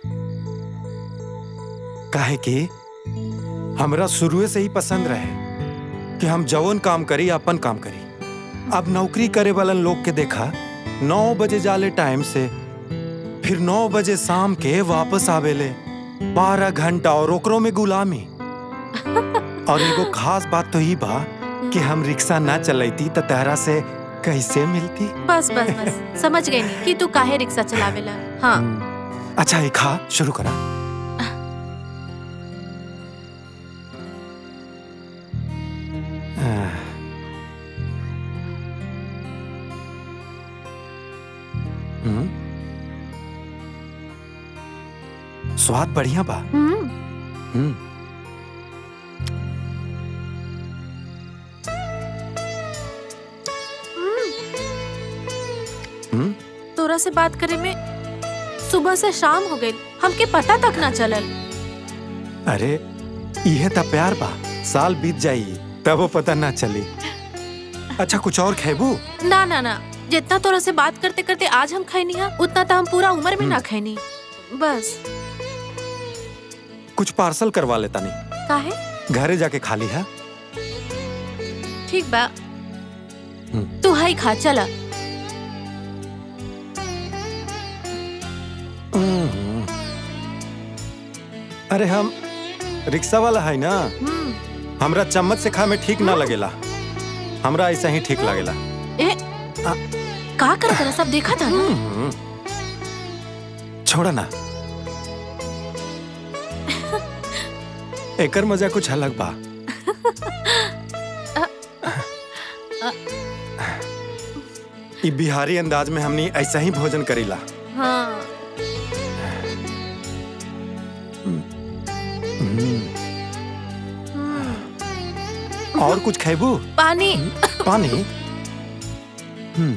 काहे कि हमरा शुरुए से ही पसंद रहे कि हम जवन काम करी अपन काम करी अब नौकरी करे वालन लोग के देखा नौ बजे जाले टाइम से फिर नौ बजे शाम के वापस आवेले बारह घंटा और ओकरो में गुलामी और एगो खास बात तो ही बा कि हम रिक्शा ना चलैती तो तहरा से कैसे मिलती बस बस बस समझ गई नी कि तू काहे रिक्शा चलावेला हाँ अच्छा एक खा शुरू करा आह। हम्म। स्वाद बढ़िया बा हम्म हम्म हम्म तोरा से बात करे में सुबह से शाम हो गई हमके पता तक ना चलल अरे इहे त प्यार बा साल बीत जाई तब वो पता ना चली अच्छा कुछ और खेबू ना ना ना जितना तोरा से बात करते करते आज हम खैनी है उतना तो हम पूरा उम्र में ना खैनी बस कुछ पार्सल करवा लेता नहीं काहे घरे जाके खा ली है ठीक बा तू हाई खा चला अरे हम रिक्शा वाला है ना हम्म, हमरा चम्मच से खा में ठीक ना लगेला हमरा ऐसा ही ठीक लगेला ए का कर तेरा सब देखा था ना हम्म। छोड़ा ना एकर मजा कुछ अलग बा ई बिहारी अंदाज में हमनी ऐसा ही भोजन करीला हाँ और कुछ खेबू पानी पानी हम्म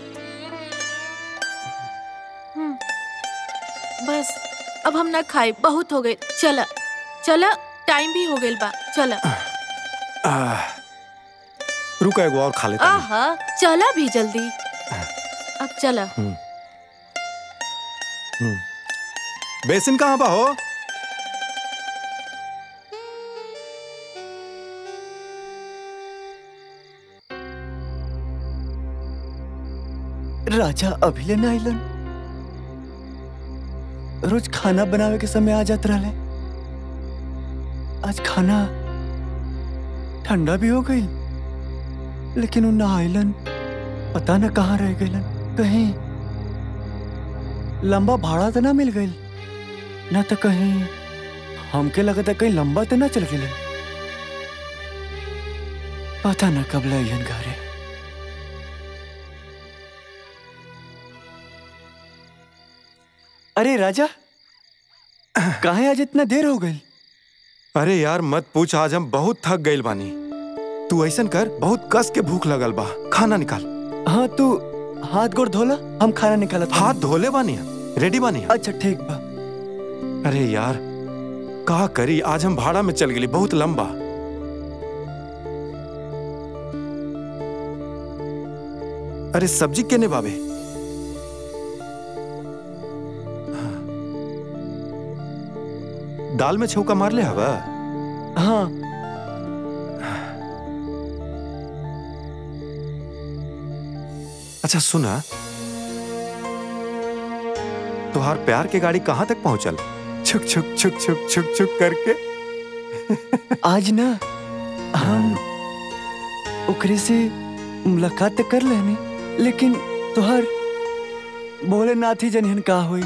बस अब हम ना खाए बहुत हो गए चला चला टाइम भी हो गइल बा चला आह, रुको एगो और खा लेता हूँ। आहा चला भी जल्दी अब चला बेसिन कहाँ बा हो राजा अभी ले ना आइलन रोज खाना बनावे के समय आ जात रहले आज खाना ठंडा भी हो गई लेकिन वो ना आइलन पता न कहाँ रह गइलन कहीं लंबा भाड़ा तो ना मिल गई ना तो कहीं हमके लगता कहीं लंबा तो ना चल गए पता ना कब लाइन घरे अरे राजा कहाँ आज इतना देर हो गई अरे यार मत पूछ आज हम बहुत थक गइल बानी तू ऐसन कर बहुत कस के भूख लगल बा खाना निकाल हाँ तू हाथ गोड़ धोला हम खाना निकाला हाथ धोले बानी हम रेडी बानी हम अच्छा ठीक बा अरे यार का करी आज हम भाड़ा में चल गेली बहुत लंबा अरे सब्जी केने बाबे दाल में छौका मार ले हवा हाँ अच्छा सुना तुहार प्यार के गाड़ी कहाँ तक पहुंचल छुक छुक छुक छुक छुक छुक करके आज ना हम ओकरे से मुलाकात तो कर लेनी लेकिन तोहर बोले नाथ ही जनिहन का हुई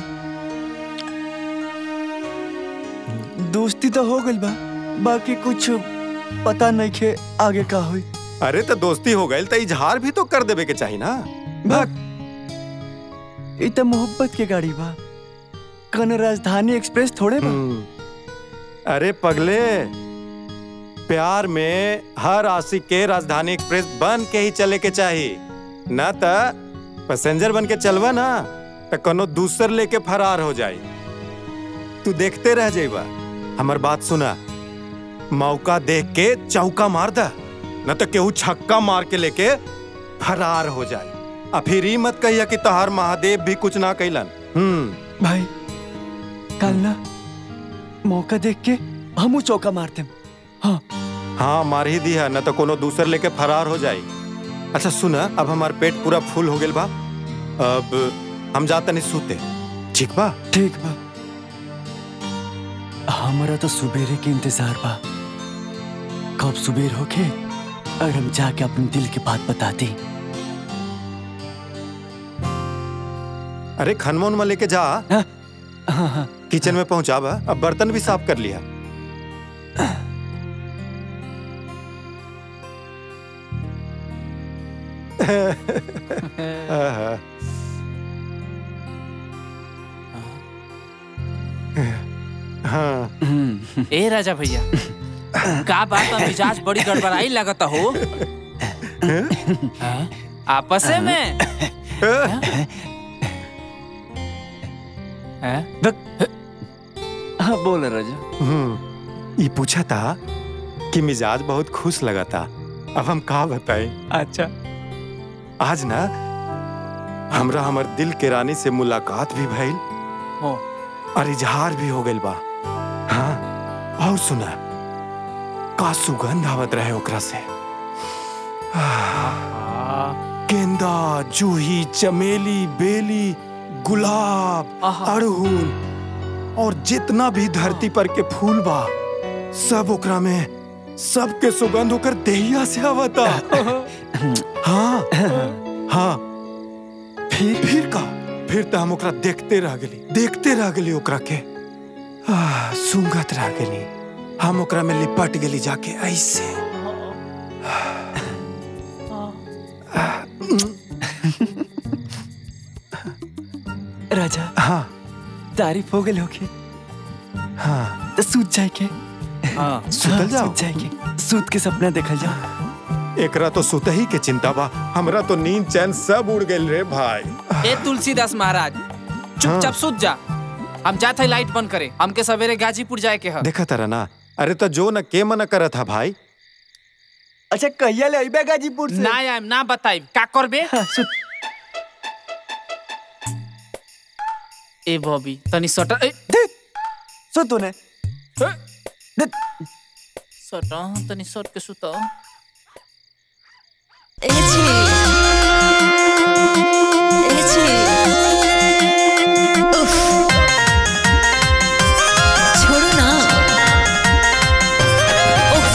दोस्ती तो हो गइल बा बाकी कुछ पता नहीं खे आगे का हुई अरे तो दोस्ती हो गई तो इजहार भी तो कर देवे के चाहिए ना भाग ई तो मोहब्बत के गाड़ी बा कन राजधानी एक्सप्रेस थोड़े बा हम्म। अरे पगले प्यार में हर आशिक के राजधानी एक्सप्रेस बन के ही चले के चाहिए ना तो पैसेंजर बन के चलवा ना तो कोनो दूसर लेके फरार हो जाए तू देखते रह जाइबा हमर बात सुना मौका देख के चौका मार दा न तो केहू छक्का मार के लेके फरार हो जाए आ फिर ई मत कहिया कि तहार महादेव भी कुछ ना कैलन हम्म भाई कल ना मौका देख के हम चौका मारते हाँ हाँ मार ही दिया न तो कोनो दूसर लेके फरार हो जाई अच्छा सुना अब हमार पेट पूरा फूल हो गेल बा अब हम जाते नहीं सूते ठीक बा ठीक बा हमारा तो सुबेरे के इंतजार बा कब सुबेर होके और हम जाके अपने दिल की बात बताती अरे खनमोन में लेके जा हाँ हाँ हाँ किचन में पहुंचा बा अब बर्तन भी साफ कर लिया आहा। हाँ हम्म, ए राजा भैया का बात बा मिजाज बड़ी गड़बड़ाई लगता हो हाँ? आपस में हाँ? हाँ बोल राजा हम्म, ये पूछा था कि मिजाज बहुत खुश लगा था अब हम का बताएं अच्छा आज ना हमरा हमर दिल के रानी से मुलाकात भी भइल हो और इजहार भी हो गइल बा हाँ और सुना का सुगंध आवत रहे ओकरा से गेंदा जूही चमेली बेली गुलाब आहा। अड़हुल और जितना भी धरती पर के फूल बा सब ओकरा में सबके सुगंध होकर देहिया से आवता हाँ हाँ फिर फिर का फिर तो हम ओकरा देखते रह गेली देखते रह गेली ओकरा के आह, सूंघत रह गेली हम ओकरा में लिपट गेली जाके ऐसे राजा हाँ तारीफ हो गई होगी हाँ तो सूत जाए के हाँ सुतल जाओ सूत जाए के सूत के सपना देखल जाओ एकरा तो सुतही के चिंता बा हमरा तो नींद चैन सब उड़ गेल रे भाई ए तुलसीदास महाराज चुपचाप सूत जा हम जाते लाइट बंद करे हमके सवेरे गाजीपुर जाए के है देखा तारा ना अरे तो जो न के मना करत था भाई अच्छा कहिया ले अइबे गाजीपुर से ना आइम ना बताइब का करबे हाँ, सूत ए बॉबी तनी सटर ए सूत ने सटा तनी सट के सुता एची एची उफ छोड़ो ना उफ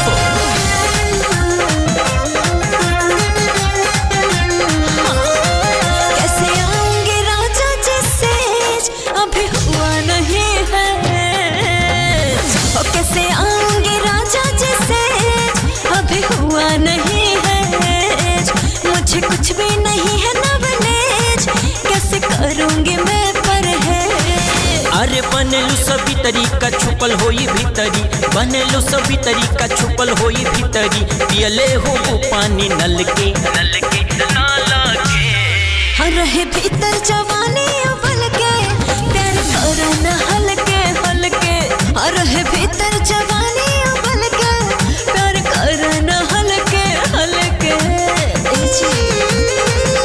कैसे आऊंगे राजा जैसे अभी हुआ नहीं है ओ कैसे आऊंगे राजा जैसे अभी हुआ नहीं है मुझे कुछ भी नहीं है नवनेज कैसे करूंगी मैं पर है अरे बनेलू सभी तरीका छुपल होई भीतरी बनेलू सभी तरीका छुपल होई भीतरी पियले हो वो पानी नल के नल के नाला के हाँ रहे भीतर जवानी उबल के प्यार करो न हल्के हल्के हाँ रहे भीतर जवानी उबल के प्यार करो न हल्के हल्के ए जी।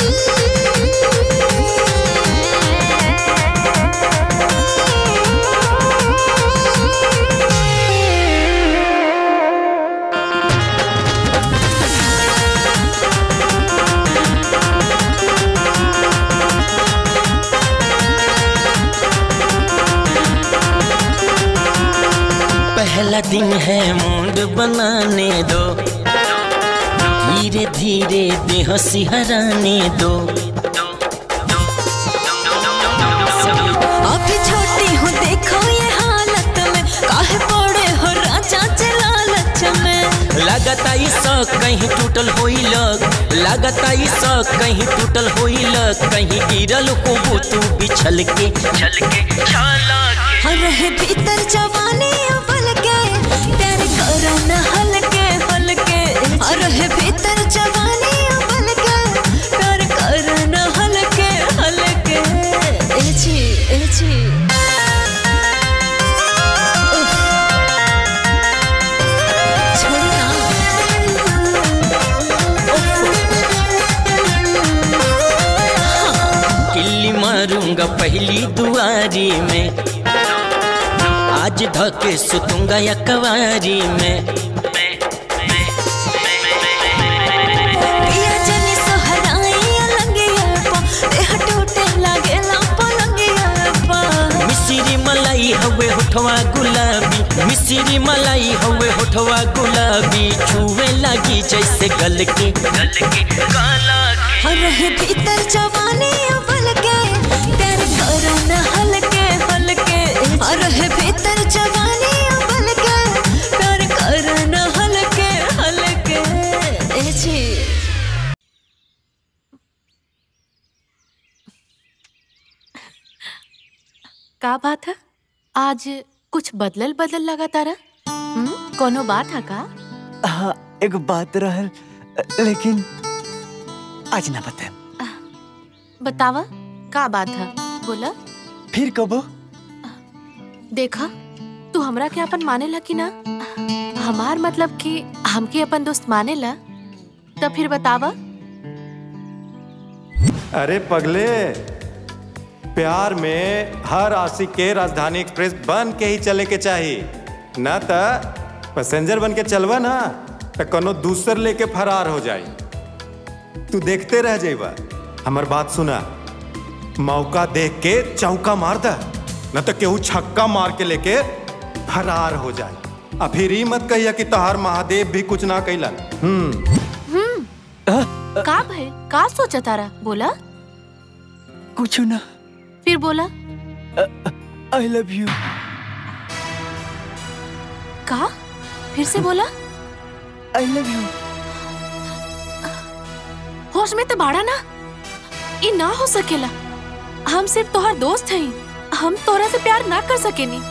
पहला दिन है मूड बनाने दो धीरे धीरे देह सिहराने दो अभी छोटी हूँ देखो ये हालत में काहे पड़े हो राजा जलालच में लगता ई शौक कहीं टूटल होई लग लगता ई शौक कहीं टूटल होई लग कहीं गिरल हो तू बिछल के छल के छाला के हाँ रहे भीतर जवानी उबल के प्यार करो न हल्के हल्के हाँ रहे भीतर जवानी उबल के प्यार करो न हल्के हल्के ए जी ए जी उफ। छोड़ो ना। किल्ली मारूंगा पहली दुआरी में आज धके सुतूंगा या कवारी में पिया जनी सोहराई अलंगिया पा देह टूटे लागे ला पलंगिया पा मिश्री मलाई हवे होठवा गुलाबी मिश्री मलाई हवे होठवा गुलाबी छुए लगी जैसे गल के गल के काला के हाँ रहे भीतर जवानी उबल के प्यार करो न हल्के हल्के हाँ रहे भीतर जवानी उबल के प्यार करो न हल्के हल्के ए जी का बात है आज कुछ बदलल बदल लगा तारा हम्म? कोनो बात है का हाँ एक बात रहल लेकिन आज ना बताए बतावा का बात है बोला फिर कबो देखा तू हमरा के अपन माने ला कि ना हमार मतलब कि हमके अपन दोस्त माने ला तो फिर बतावा अरे पगले प्यार में हर आशिक के राजधानी एक्सप्रेस बन के ही चले के चाहिए ना त पैसेंजर बन के चलवा ना त कोनो दूसर लेके फरार हो जाई तू देखते रह जाइबा हमर बात सुना मौका देख के चौका मार द न तो केहू छक्का मार के लेके फरार हो जाए आ फिर ही मत कहिया कि तोहार महादेव भी कुछ ना कैलन हम्म का भाई का सोचा तारा बोला कुछ ना फिर बोला आई लव यू का फिर से बोला आई लव यू होश में तो बाड़ा ना ये ना हो सकेला हम सिर्फ तोहार दोस्त हई हम तोरा से प्यार ना कर सकेनी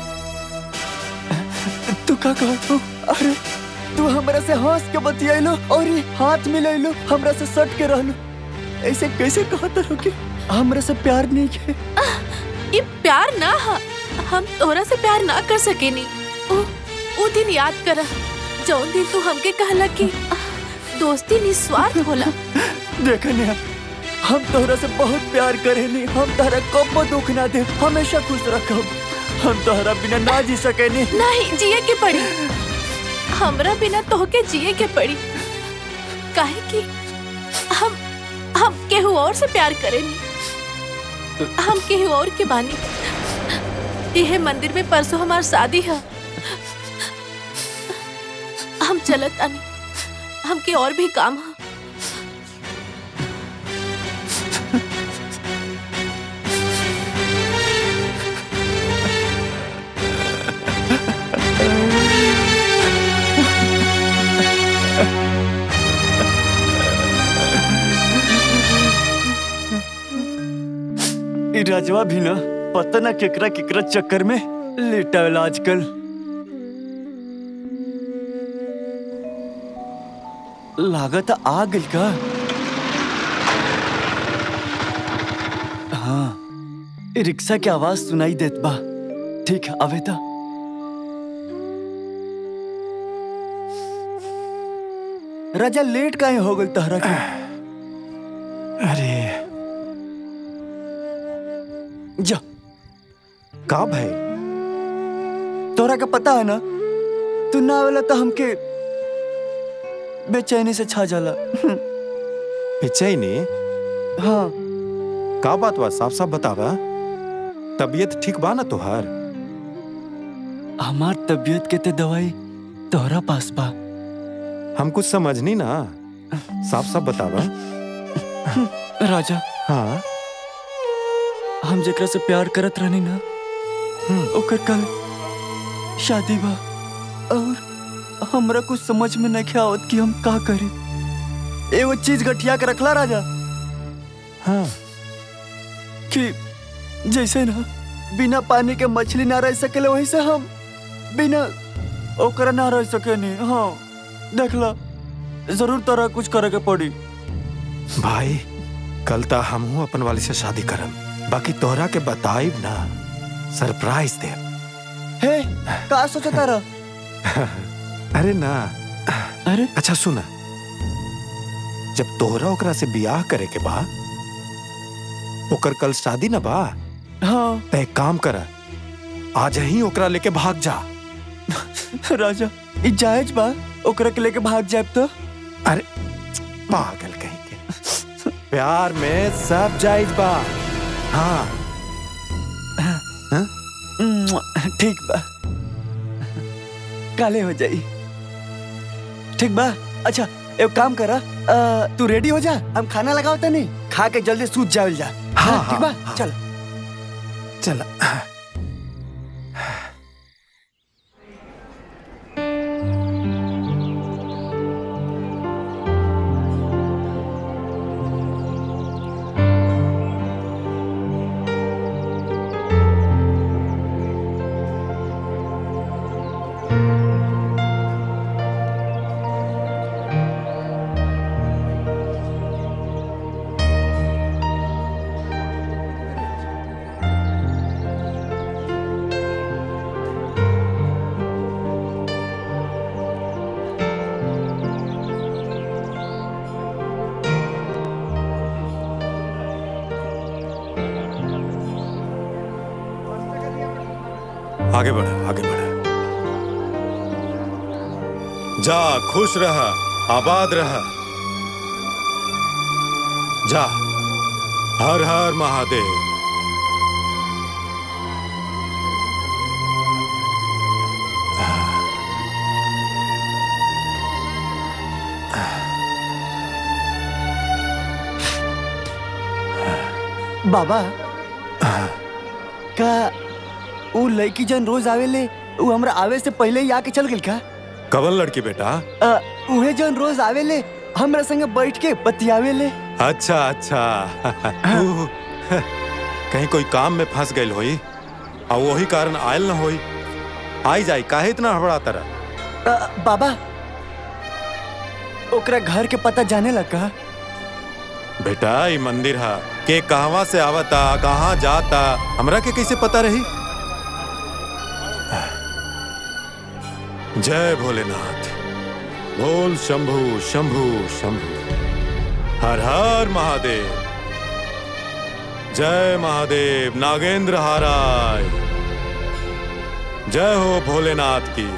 तू का कहत हो अरे तू हमरा से हंस के बतियाइलो और ये हाथ मिलाइलो हमरा से सट के रहलो ऐसे कैसे कहत रहो कि हमरा से प्यार नहीं के ये प्यार ना हा हम तोरा से प्यार ना कर सकेनी उ, उ दिन याद कर जौन दिन तू हमके कहला कि दोस्ती निस्वार्थ होला देखने हम तोहरा से बहुत प्यार करेनी हम तोहरा कब दुख ना दे हमेशा खुश रखब हम तोहरा बिना ना जी सकेनी नहीं जिए के पड़ी हमरा बिना तोहके जिए के पड़ी काहे कि हम हम केहू और से प्यार करेनी हम केहू और के बानी यह मंदिर में परसों हमार शादी है हम चलत आनी हमके और भी काम है ई राजवा भी ना पता ना केकरा केकरा चक्कर में लेटावेला आजकल लागत आ गई का हाँ ई रिक्शा की आवाज सुनाई देत बा ठीक है आवे ता राजा लेट काहे हो गई तहरा के अरे जा का भाई तोरा का पता है ना तू ना आवेला तो हमके बेचैनी से छा जाला बेचैनी हाँ का बात बा साफ साफ बतावा तबीयत ठीक बा ना तोहार हमार तबीयत के ते दवाई तोहरा पास बा हम कुछ समझनी ना साफ साफ बतावा राजा हाँ हम जेकरा से प्यार करत रहनी ना ओकर कल शादी बा और हमरा कुछ समझ में नहीं आवत कि हम का करी एगो चीज गठिया के रखला राजा हाँ कि जैसे ना बिना पानी के मछली ना रह सकेले वैसे हम बिना ओकरा ना रह सकेनी हाँ देखला जरूर तोरा कुछ करे के पड़ी भाई कल ता हमहू अपन वाली से शादी करम बाकी तोहरा के बताइब ना सरप्राइज दे हे का सोचा तारा अरे ना अरे अच्छा सुना जब तोहरा ओकरा से बियाह करे के बा ओकर कल शादी ना बा हाँ त एक काम कर आज ही ओकरा लेके भाग जा राजा ई जायज बा ओकरा के लेके भाग जाब तो अरे पागल कहीं के प्यार में सब जायज बा हाँ मुआ, ठीक बा काले हो जाई ठीक बा अच्छा एक काम करा अ, तू रेडी हो जा हम खाना लगाओ तनी खा के जल्दी सूत जावल जा हाँ, ठीक बा हाँ। चल चल आगे बढ़ आगे बढ़ जा खुश रह आबाद रह जा हर हर महादेव बाबा का ऊ लड़की जन रोज आवेले ऊ हमरा आवे से पहले ही आके चल गेल का कवन लड़की बेटा अ, उहे जन रोज आवेले हमरा संगे बैठ के बतियावेले अच्छा अच्छा ऊ, कहीं कोई काम में फंस गई होई और वही कारण आयल न होई आई जाई काहे इतना हड़बड़ाता रहा अ, बाबा ओकरा घर के पता जाने लगा बेटा ये मंदिर है के कहवा से आवता कहाँ जाता हमरा के कैसे पता रही जय भोलेनाथ बोल शंभु शंभु शंभु हर हर महादेव जय महादेव नागेंद्र हाराय जय हो भोलेनाथ की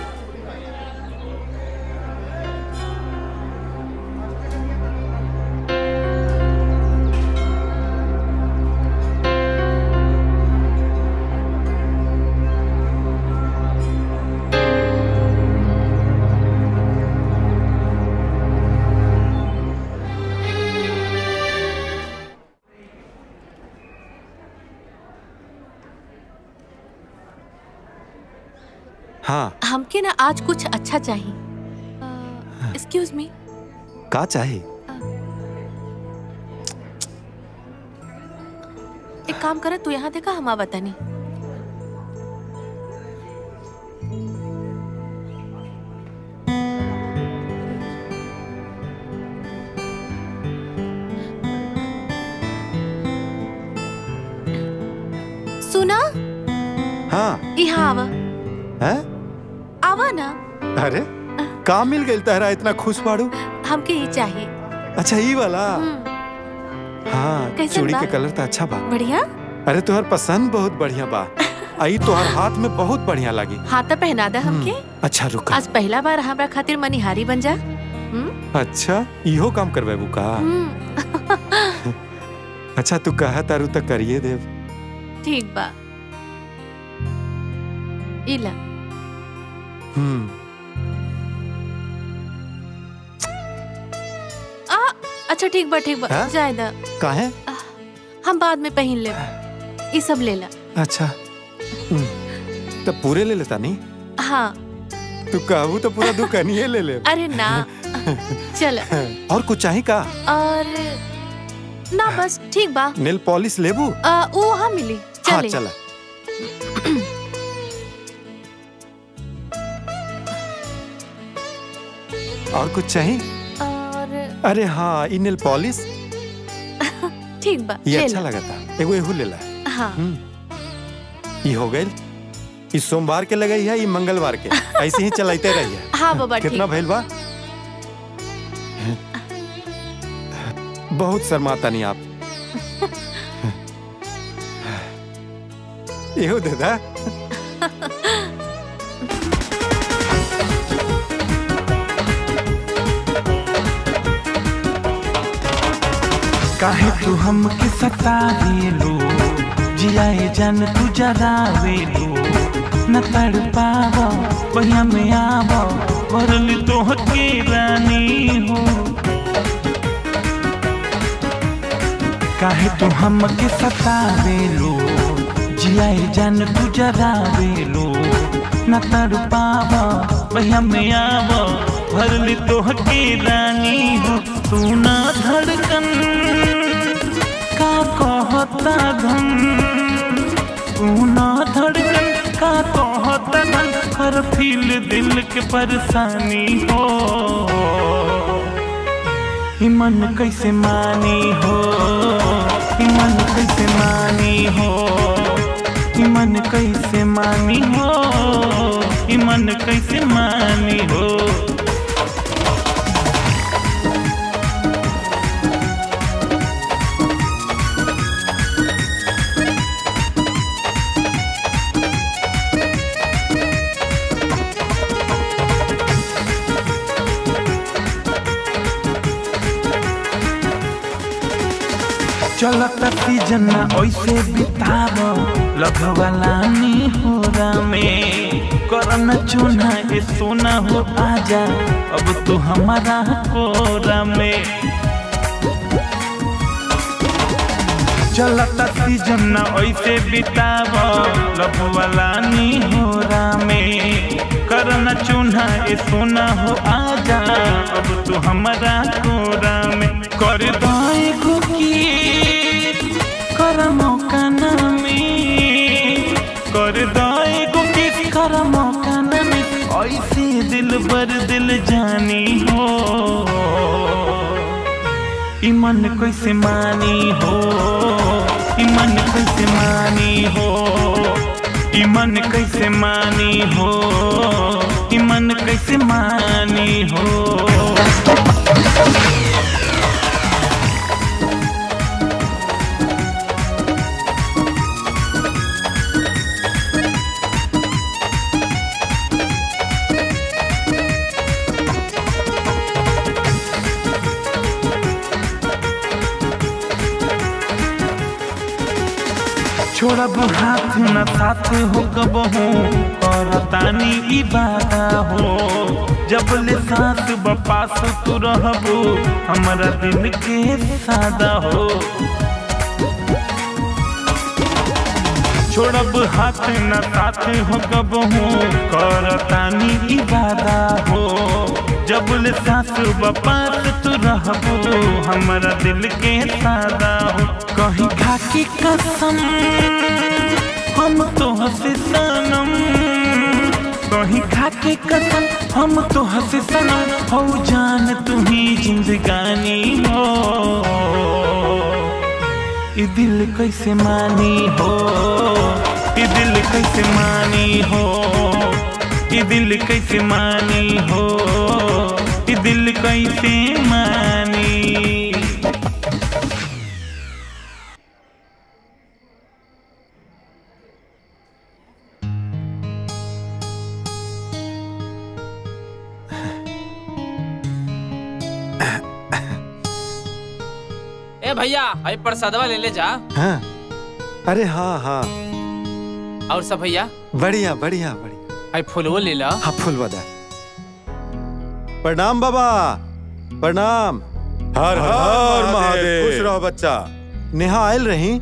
हाँ हमके ना आज कुछ अच्छा चाहिए एक्सक्यूज मी का चाहे एक काम करे तू यहाँ देखा हम बतानी सुना हाँ यहाँ आवा है आवा ना अरे का मिल गई तहरा इतना खुश बाड़ू हमके ये चाहिए अच्छा ई वाला हम्म, हाँ कैसन चूड़ी बा? के कलर तो अच्छा बा बढ़िया अरे तुहर पसंद बहुत बढ़िया बा आई तुहर हाथ में बहुत बढ़िया लगी हाथ तो पहना दा हमके अच्छा रुका आज पहला बार हमरा खातिर मनिहारी बन जा हम्म, अच्छा इहो काम करवेबू का हम्म, अच्छा तू कहा तारू तो करिए देव ठीक बा इला हम्म आ अच्छा ठीक बा ठीक बा हाँ? जाए दा काहे हम बाद में पहन ले ये सब ले ला अच्छा हम्म, तो पूरे ले लेता नहीं हाँ तू कहबू तो पूरा दुकानिए ले ले अरे ना चल और कुछ चाही का और ना बस ठीक बा नेल पॉलिश लेबू आ, वो वहाँ मिली हाँ चले चला और कुछ चाहिए और अरे हाँ ई नेल पॉलिश ठीक बा ये ले अच्छा ला। लगा था एगो एहू ले ला हाँ ये हो गई ई सोमवार के लगई है ई मंगलवार के ऐसे ही चलाते रहिए हाँ बाबा ठीक कितना भइल बा बहुत शर्माता नहीं आप एहो दादा काहे तू हमके सता दिलो जियाए जन तू जगावे लो न तड़ पावो बढ़िया में आवो वरल तो के रानी हो काहे तू हमके सता दिलो जियाए जन तू जगावे लो न तड़ पावो बढ़िया में आवो भरल तो के रानी हो तू ना धड़कन का कहता धन तू ना धड़कन का कहता धन हर फील दिल के परेशानी हो ई मन कैसे मानी हो ई मन कैसे मानी हो ई मन कैसे मानी हो ई मन कैसे मानी हो चलता सीजन ऐसे बिताब लगवालानी हो में करन चुना ए सोना हो आजा अब तू हमारा कोरा में चलता सीजन ऐसे बिताब लगवालानी हो में करन चुना ए सोना हो आजा अब तू हमारा कोरा में कर दाए कुकी कर मौका ना में कर दाए कुकी कर मौका ना में ऐसे दिल बर दिल जानी हो ईमन कैसे मानी हो ईमन कैसे मानी हो ईमन कैसे मानी हो ईमन कैसे मानी हो छोड़ब हाथ न साथ हो कबहू और तानी इबादा हो जब ले साथ बपास तू रहबू हमारा दिल के सादा हो छोड़ब हाथ न साथ हो कबहू कर तानी इबादा हो जब ले साथ बपास तू रहबू हमारा दिल के सादा हो कहीं खाकी कसम हम तो हंसे सनम कहीं खाके कसम हम तो हंसे सनम हो जान तुम्ही जिंदगानी हो ये दिल कैसे मानी हो ये दिल कैसे मानी हो ये दिल कैसे मानी हो ये दिल कैसे मानी ए भैया अरे प्रसादवा ले ले जा हाँ अरे हाँ हाँ और सब भैया बढ़िया बढ़िया बढ़िया अरे फुलवो ले ला हाँ फुल बदा प्रणाम बाबा प्रणाम हर हर महादेव खुश रहो बच्चा नेहा आयल रही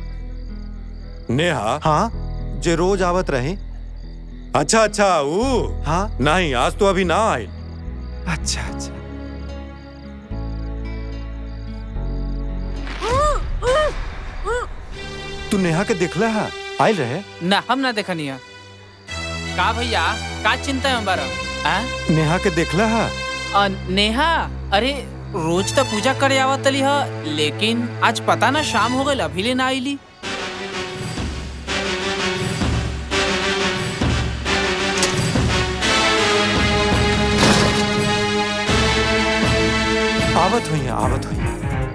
नेहा हाँ जे रोज आवत रही अच्छा अच्छा वो हाँ नहीं आज तो अभी ना आई अच्छा अच्छा तू नेहा के देखला है आयल रहे ना हम ना देखनी है का भैया का चिंता है हमारा आ? नेहा के देखला है अ, नेहा अरे रोज तो पूजा करे आवत तली ह लेकिन आज पता ना शाम हो गई अभी ले ना आईली आवत हुई है आवत हुई है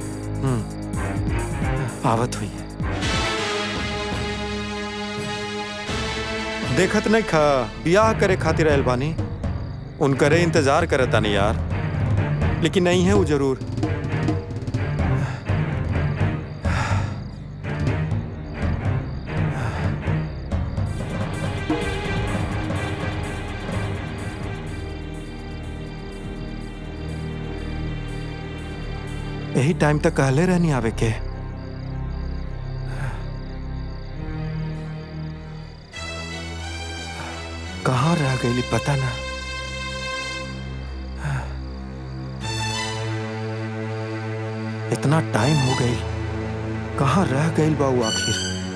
हम्म, आवत हुई है देखत नहीं खा ब्याह करे खातिर आयल बानी उनकरे इंतजार करता नहीं यार लेकिन नहीं है वो जरूर यही टाइम तक कहले रहनी आवे के कहाँ रह गई पता ना इतना टाइम हो गई कहाँ रह गई बाबू आखिर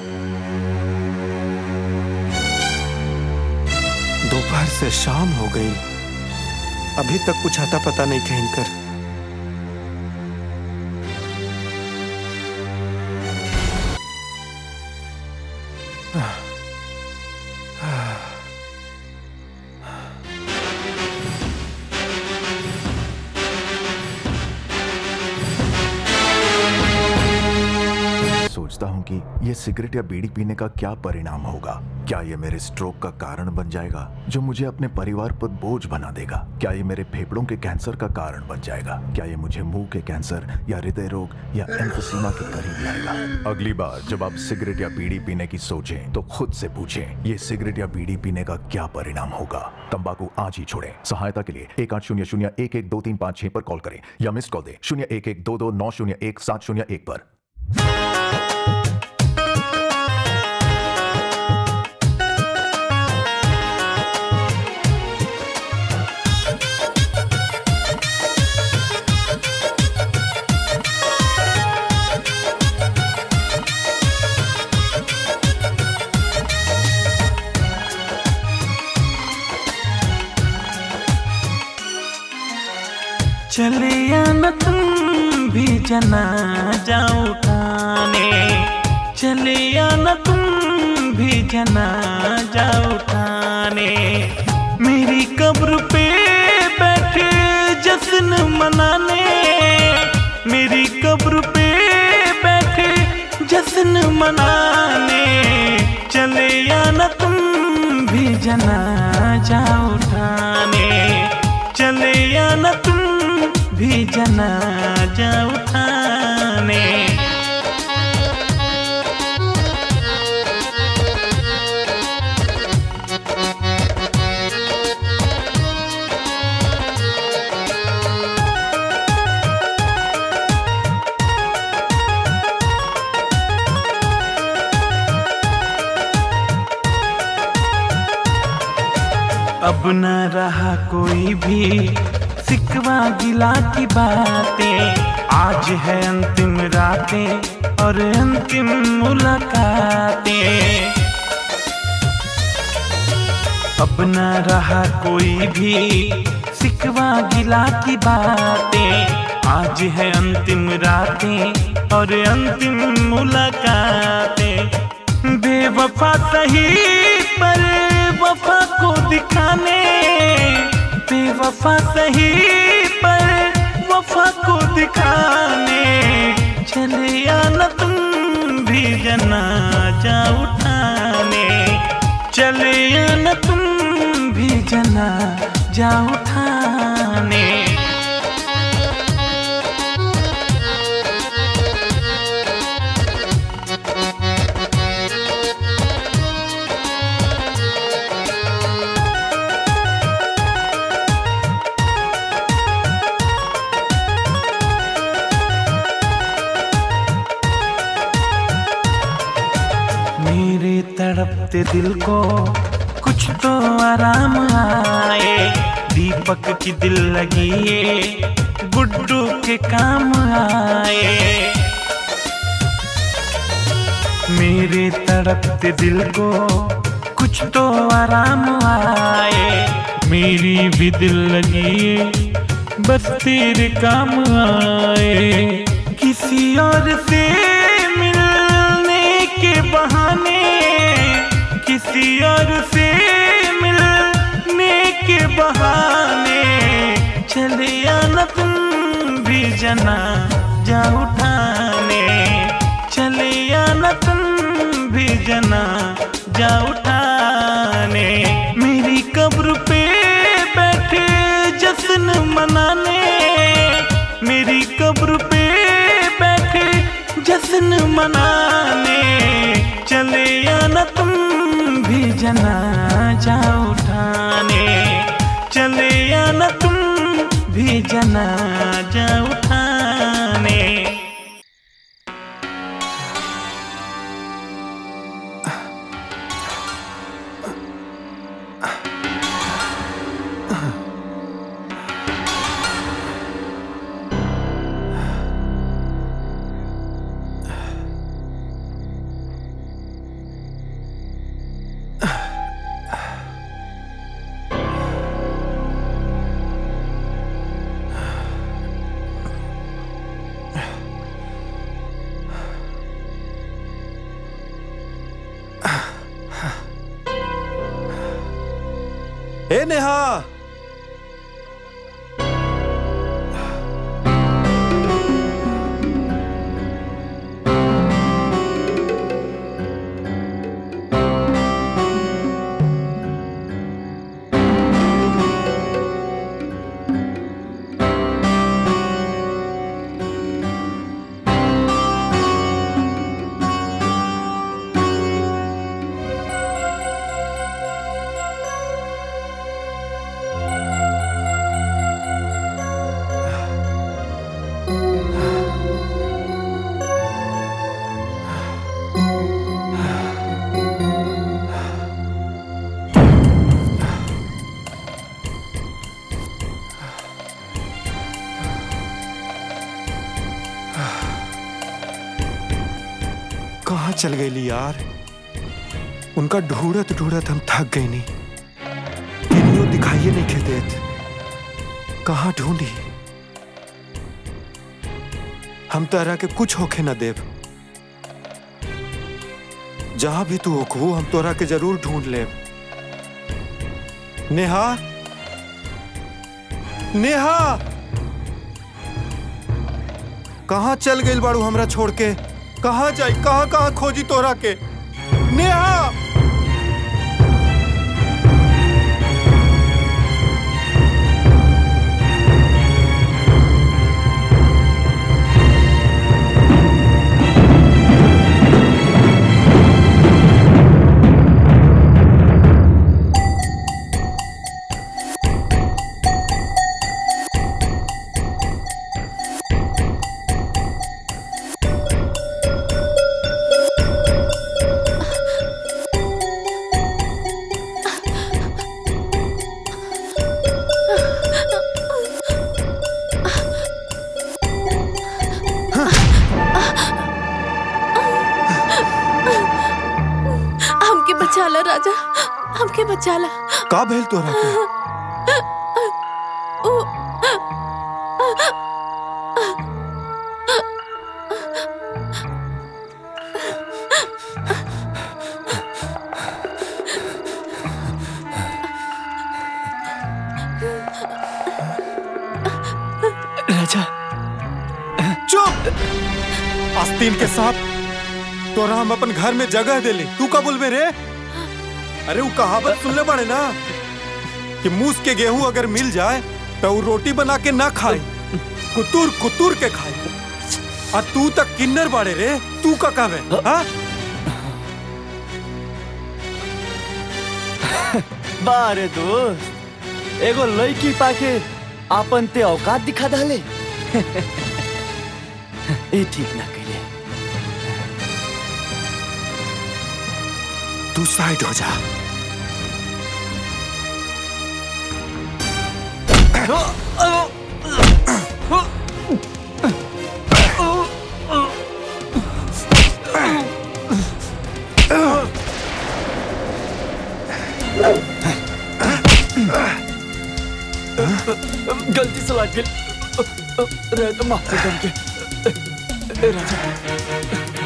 दोपहर से शाम हो गई अभी तक कुछ आता पता नहीं कहीं कर सोचता हूँ कि ये सिगरेट या बीड़ी पीने का क्या परिणाम होगा क्या ये मेरे स्ट्रोक का कारण बन जाएगा जो मुझे अपने परिवार पर बोझ बना देगा क्या ये मेरे फेफड़ों के कैंसर का कारण बन जाएगा क्या ये मुझे मुंह के कैंसर या हृदय रोग या एम्फोसीमा के करीब लाएगा अगली बार जब आप सिगरेट या बीड़ी पीने की सोचें तो खुद से पूछें ये सिगरेट या बीड़ी पीने का क्या परिणाम होगा तंबाकू आज ही छोड़ें सहायता के लिए एक आठ शून्य शून्य एक एक दो तीन पाँच छह पर कॉल करें या मिस कॉल दें शून्य एक एक दो दो नौ शून्य एक सात शून्य एक पर चले आना तुम भी जना जाओ उठाने चले आना तुम भी जना जाओ उठाने मेरी कब्र पे बैठे जश्न मनाने मेरी कब्र पे बैठे जश्न मनाने चले आना तुम भी जना जाओ उठाने चले आना तुम भी जनाजा उठाने अब न रहा कोई भी सिकवा गिला की बातें आज है अंतिम रातें और अंतिम मुलाकातें अब न रहा कोई भी सिकवा गिला की बातें आज है अंतिम रातें और अंतिम मुलाकातें बेवफा सही पर वफा को दिखाने बेवफा सही पर वफा को दिखाने चले आना तुम भी जनाजा उठाने चले आना तुम भी जनाजा उठाने मेरे तड़पते दिल को कुछ तो आराम आए दीपक की दिल लगी ये गुड्डू के काम आए मेरे तड़पते दिल को कुछ तो आराम आए मेरी भी दिल लगी ये बस तेरे काम आए किसी और से मिलने के बहाने किसी और से मिलने के बहाने चले आना तुम भी जना जा उठाने चले आना तुम भी जना जा उठाने मेरी कब्र पे बैठे जश्न मनाने मेरी कब्र पे बैठे जश्न मनाने चले आना तुम भी जनाजा उठाने चले आना तुम भी जनाजा उठाने कहाँ चल गई यार उनका ढूंढत ढूंढत हम थक गए नहीं इन्हों दिखाइए नहीं के देत कहाँ ढूंढी हम तरह के कुछ होखे न देव जहां भी तू होखू हम तोरा के जरूर ढूंढ लेब नेहा नेहा कहाँ चल गई बाड़ू हमरा छोड़ के कहाँ जाई कहाँ कहाँ खोजी तोरा के नेहा हमके बचा ला राजा हमके बचा ला का भेल तोरा के राजा चुप आस्तीन के सांप तोरा हम अपन घर में जगह देली तू का बोलबे रे अरे वो कहावत सुनले बड़े ना कि मूस के गेहूं अगर मिल जाए तो वो रोटी बना के ना खाए कुतुर कुतुर के खाए और तू तक किन्नर बाड़े रे तू का कहवे हाँ बारे दोस्त एगो लड़की पाके आपन ते औकात दिखा डाले ए ठीक ना कहिए तू साइड हो जा गलती से लग गई रह तो माफ कर हमके ए, राजा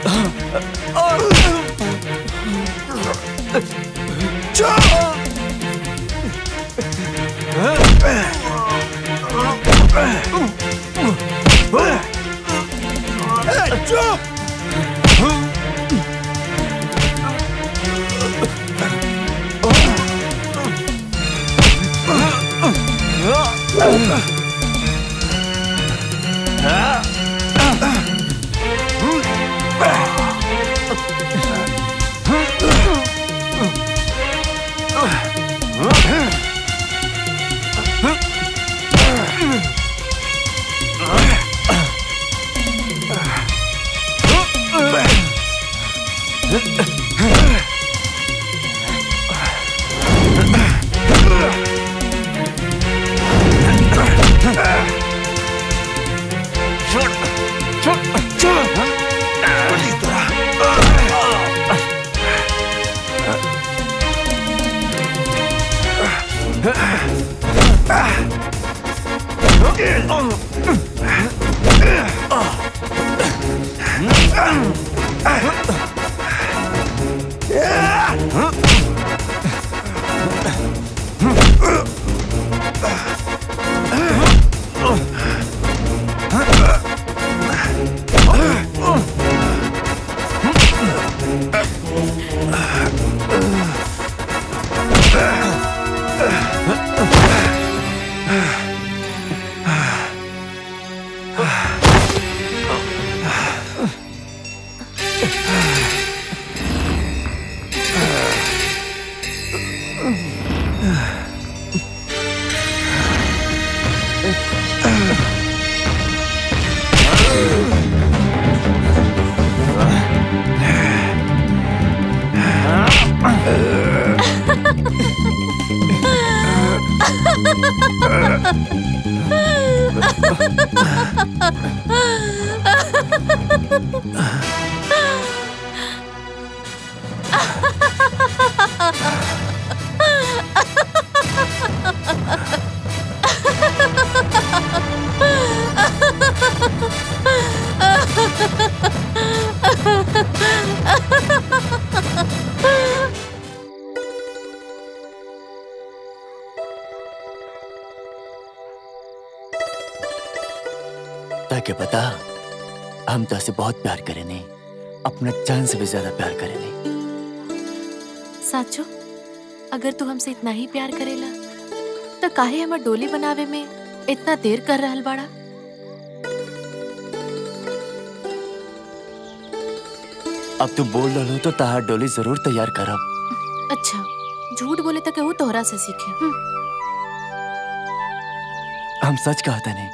ताकि पता हम तो से बहुत प्यार करे नहीं अपना जान से भी ज्यादा प्यार करे नहीं साचो अगर तू हमसे इतना ही प्यार करेला तो काहे हमर डोली बनावे में इतना देर कर रहल बाड़ा अब तू बोल रहा तो तहार डोली जरूर तैयार करब अच्छा झूठ बोले तो केहू तोहरा से सीखे हम्म, हम सच कहता नहीं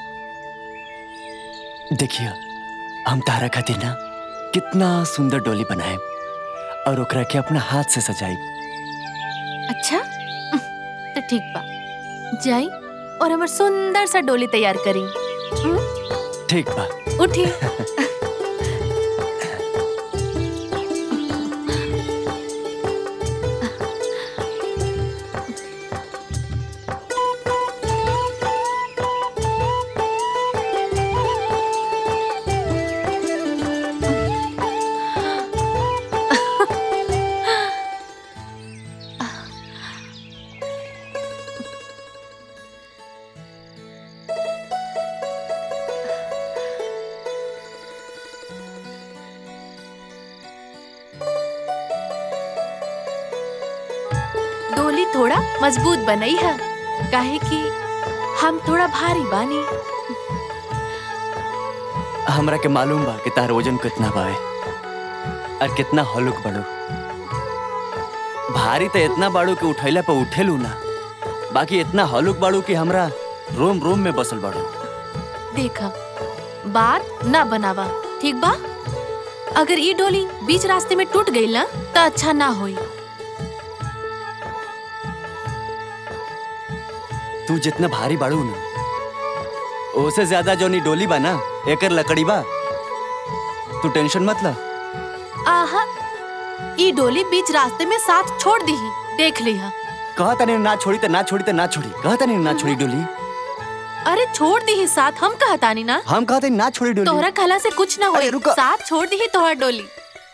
देखिए हम तारा खातिर ना कितना सुंदर डोली बनाए और ओकरा के अपना हाथ से सजाई अच्छा तो ठीक बा जाई और हमर सुंदर सा डोली तैयार करी ठीक बा उठी डोली थोड़ा मजबूत बनई है काहे कि हम थोड़ा भारी बानी हमरा के मालूम बा कि तार वजन कितना बावे और कितना हलुक बड़ो भारी तो इतना बाड़ू कि उठैला पे उठेलू ना बाकी इतना हलुक बाड़ू कि हमरा रोम रोम में बसल बाड़ू देखा बात ना बनावा ठीक बा अगर ई डोली बीच रास्ते में टूट गई ना तो अच्छा ना होई तू जितना भारी बाड़ू ना ओसे ज्यादा जो नी डोली बा ना एकर लकड़ी बा तू टेंशन मत ला आहा ई डोली बीच रास्ते में साथ छोड़ दी देख लिहा कहा तने ना छोड़ी तो ना छोड़ी तो ना छोड़ी कहा तने ना छोड़ी डोली अरे छोड़ दी साथ हम कहतानी ना हम कहते ना छोड़ी डोली तोहरा खला से कुछ ना अरे होई रुको। साथ छोड़ दी तोहरा डोली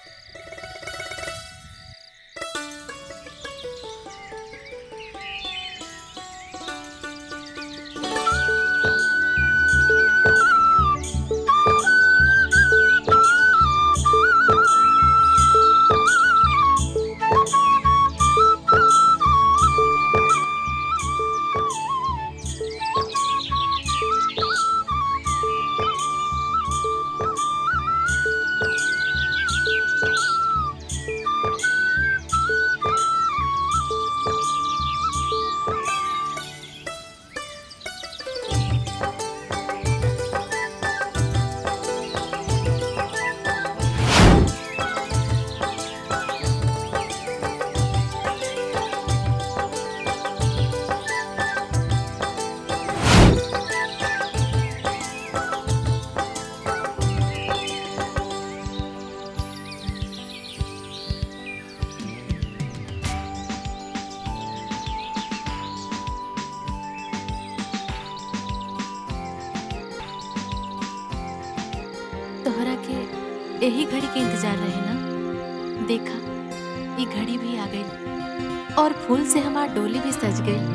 तोहरा के यही घड़ी के इंतजार रहे ना देखा ये घड़ी भी आ गई और फूल से हमार डोली भी सज गई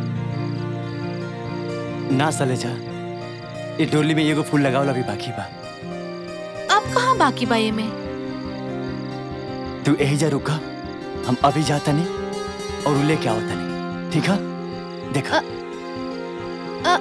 ना सले जा ये डोली में एगो फूल लगावला भी बाकी बा अब कहाँ बाकी बा ये में तू यही जा रुका हम अभी जाता नहीं और उ लेके आवता नहीं ठीक है देखा अ,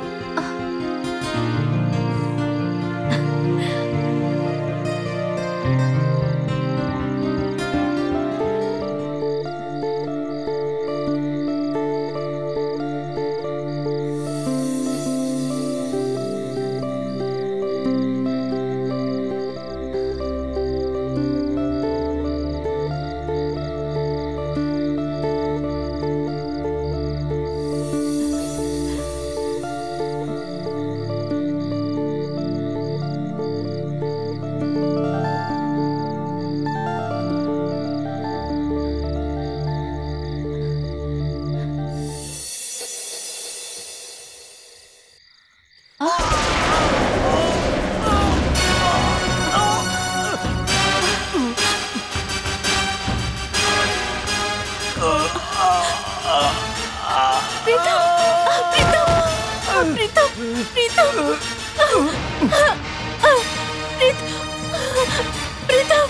प्रीत प्रीतम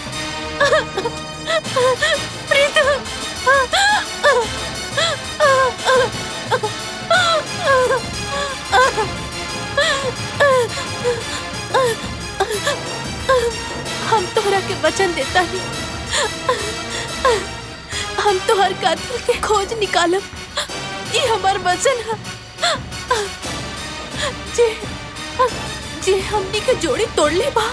प्रीतम हम तोहरा के वचन देता ही हम तोहर कातिल के खोज निकालब ये हमार वचन है जे जे हमनी के जोड़ी तोड़ ले बा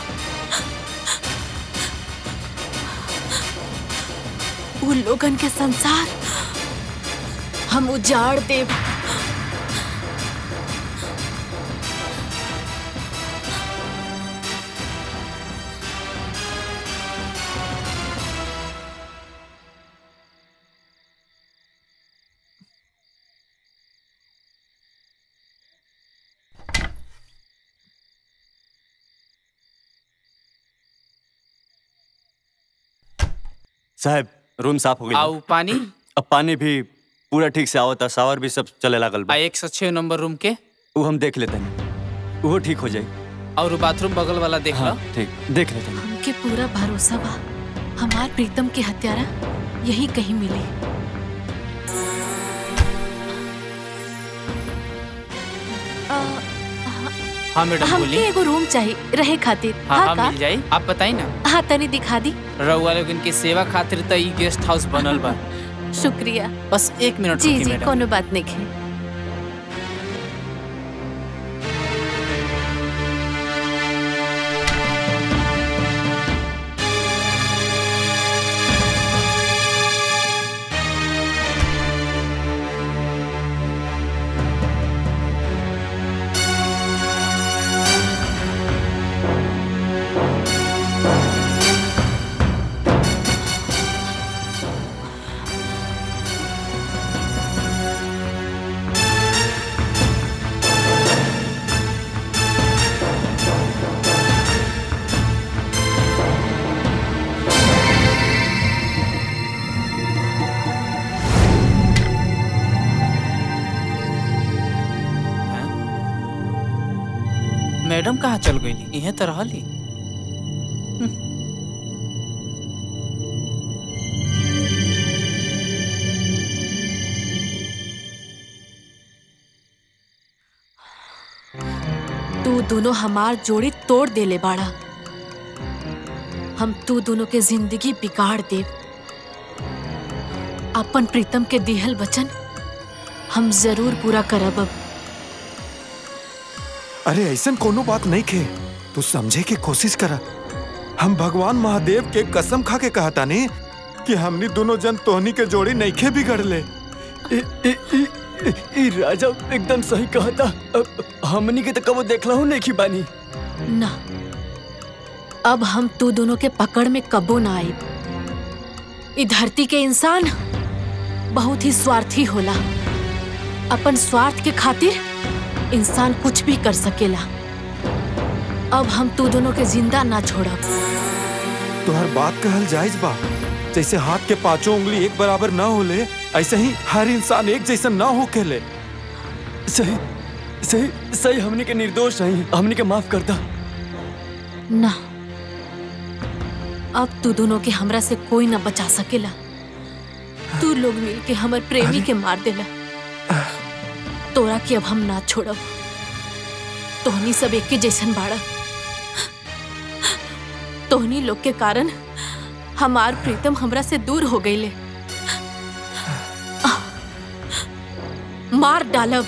उ लोगन के संसार हम उजाड़ देब साहब रूम साफ हो गया आऊ पानी अब पानी भी पूरा ठीक से आवता शावर भी सब चले लागल बा आ एक सौ छह नंबर रूम के वो हम देख लेते हैं वो ठीक हो जाए और बाथरूम बगल वाला देख हाँ लो ठीक देख लेते हैं हमके पूरा भरोसा बा हमार प्रीतम के हत्यारा यही कहीं मिले अ, हाँ मैडम हमके बोली एगो रूम चाहिए रहे खातिर हाँ हाँ का मिल जाई आप बताई ना हाँ तनी दिखा दी रउआ लोगन के सेवा खातिर त ई गेस्ट हाउस बनल बा शुक्रिया बस एक मिनट जी रुकी जी मैडम कोनो बात नहीं है मैडम कहाँ चल गई इहे तो रहली तू दोनों हमार जोड़ी तोड़ देले बाड़ा हम तू दोनों के जिंदगी बिगाड़ दे अपन प्रीतम के दिहल वचन हम जरूर पूरा करब अब अरे ऐसन कोनो बात नहीं खे तू समझे की कोशिश करा हम भगवान महादेव के कसम खा के कहता नहीं कि हमनी दोनों जन तोहनी के जोड़ी नहीं खे बिगड़ ले इ- इ- इ- इ- इ राजा एकदम सही कहा था अब हमनी के तो कबो देखला हूँ नहीं की बानी ना अब हम तू दोनों के पकड़ में कबो ना आई ई धरती के इंसान बहुत ही स्वार्थी होला अपन स्वार्थ के खातिर इंसान कुछ भी कर सकेला अब हम तू दोनों के जिंदा ना छोड़ब तोहर बात कहल जायज बा जैसे हाथ के पांचों उंगली एक बराबर ना होले ऐसे ही हर इंसान एक जैसा ना हो ले सही सही सही हमनी के निर्दोष नहीं हमनी के माफ करता ना अब तू दोनों के हमरा से कोई ना बचा सकेला तू लोग मिल के हमर प्रेमी के मार देला तोरा के अब हम ना छोड़ब तोहनी सब एक के जैसन बाड़ा तोहनी लोग के कारण हमार प्रीतम हमरा से दूर हो गईले मार डालब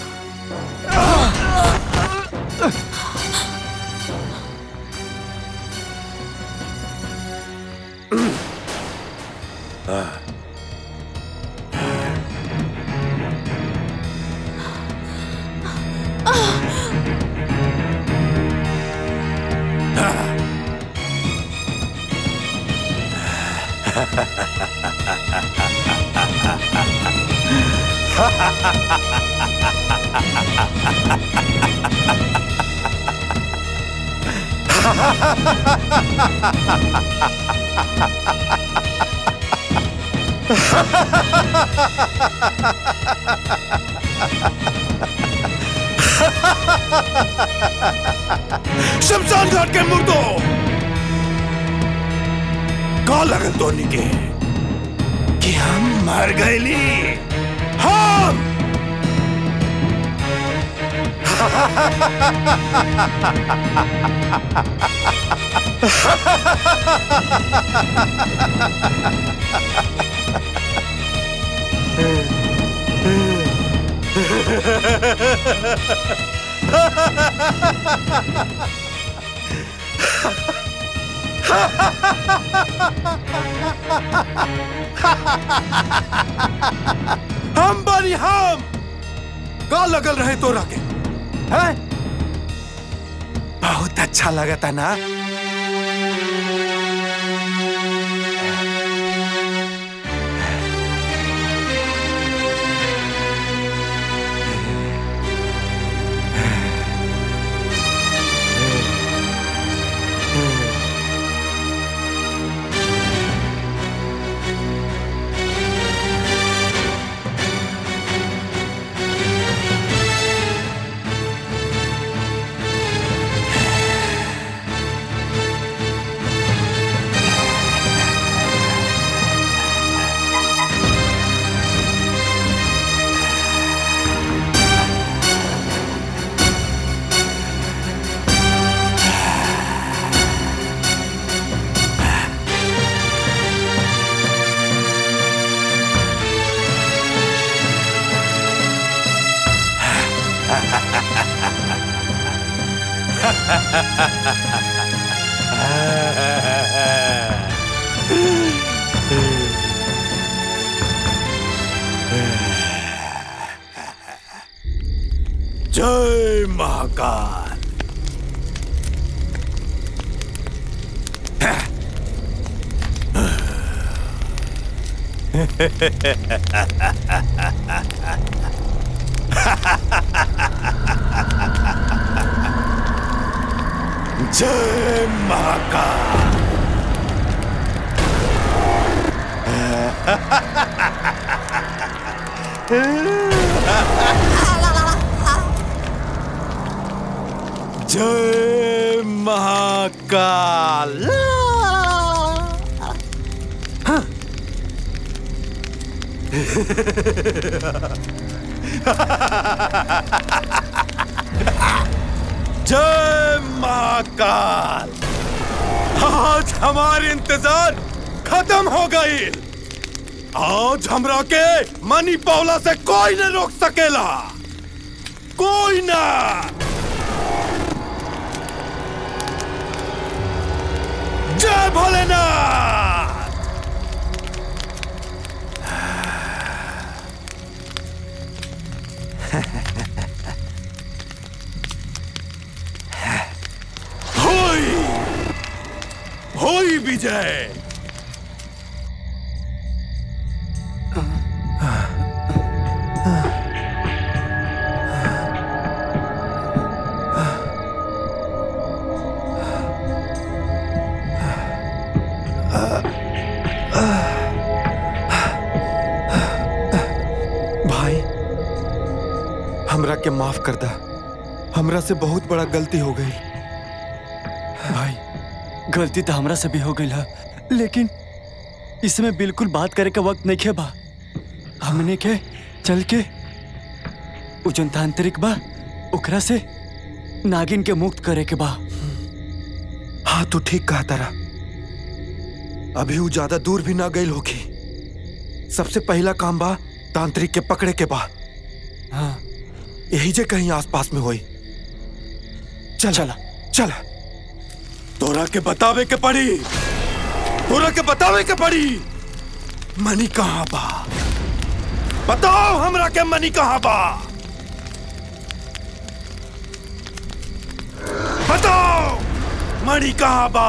शमशान घाट के मुर्दो का लगल धोनी के कि हम मर गईली हम हम बनी हम का लगल रहे तोरा के हैं बहुत अच्छा लगता ना जय महाकाल जय महाकाल जय महाकाल जय महाकाल आज हमारे इंतजार खत्म हो गई आज हमरा के मनी पावला से कोई न रोक सकेला कोई ना जय भोलेनाथ होई होई विजय भाई हमरा के माफ कर दा हमरा से बहुत बड़ा गलती हो गई भाई गलती तो हमरा से भी हो गई है लेकिन इसमें बिल्कुल बात करे का वक्त नहीं बा हमने के चल के उ जौन तांत्रिक बा ओकरा से नागिन के मुक्त करे के बा हाँ तू ठीक कहा तारा अभी वो ज्यादा दूर भी ना गई होगी सबसे पहला काम बा तांत्रिक के पकड़े के बा हाँ यही जे कहीं आसपास में होई चल चला चल तोरा के बतावे के पड़ी तोरा के बतावे के पड़ी मनी कहाँ बा बताओ हमरा के मनी कहाँ बा बताओ मणि कहाँ बा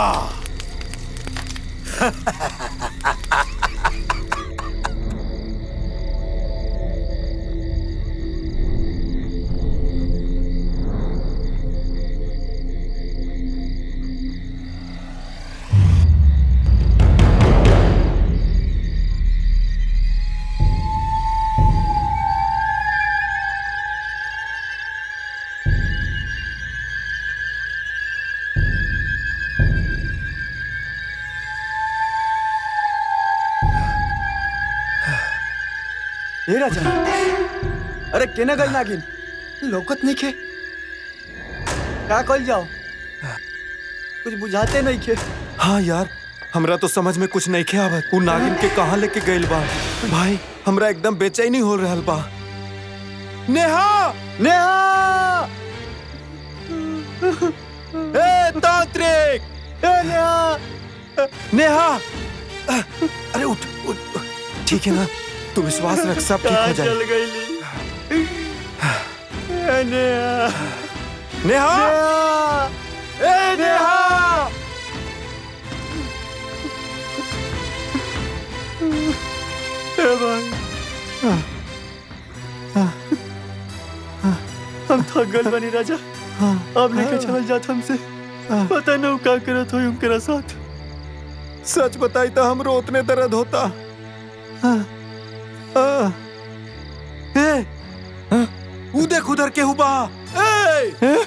ए राजा अरे केना गल नागिन लौकत नहीं खे का कल जाओ कुछ बुझाते नहीं खे हाँ यार हमरा तो समझ में कुछ नहीं खे आवत उ नागिन के कहाँ लेके गइल बा भाई हमरा एकदम बेचैनी हो रहल बा नेहा नेहा ए तांत्रिक ए नेहा नेहा अरे उठ उठ ठीक है ना तू विश्वास रख सब ठीक हो चल जाए गई ए नेहा नेहा ए नेहा ए भाई हम थक गल बनी राजा अब लेके चल जात हमसे पता नहीं का करत हो उनकरा साथ सच बताई तो हमरो उतने दर्द होता ए उ देख उधर के हुबा ए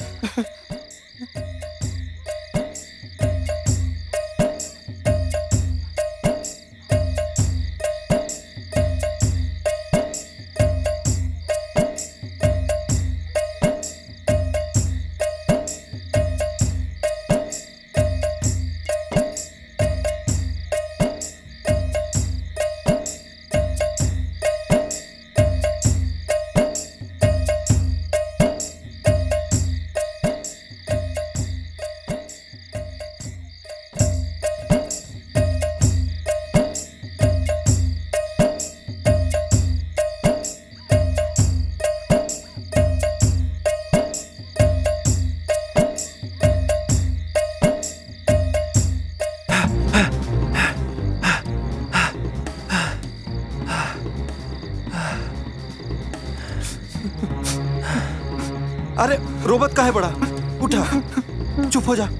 अरे रोबत का है बड़ा उठा चुप हो जा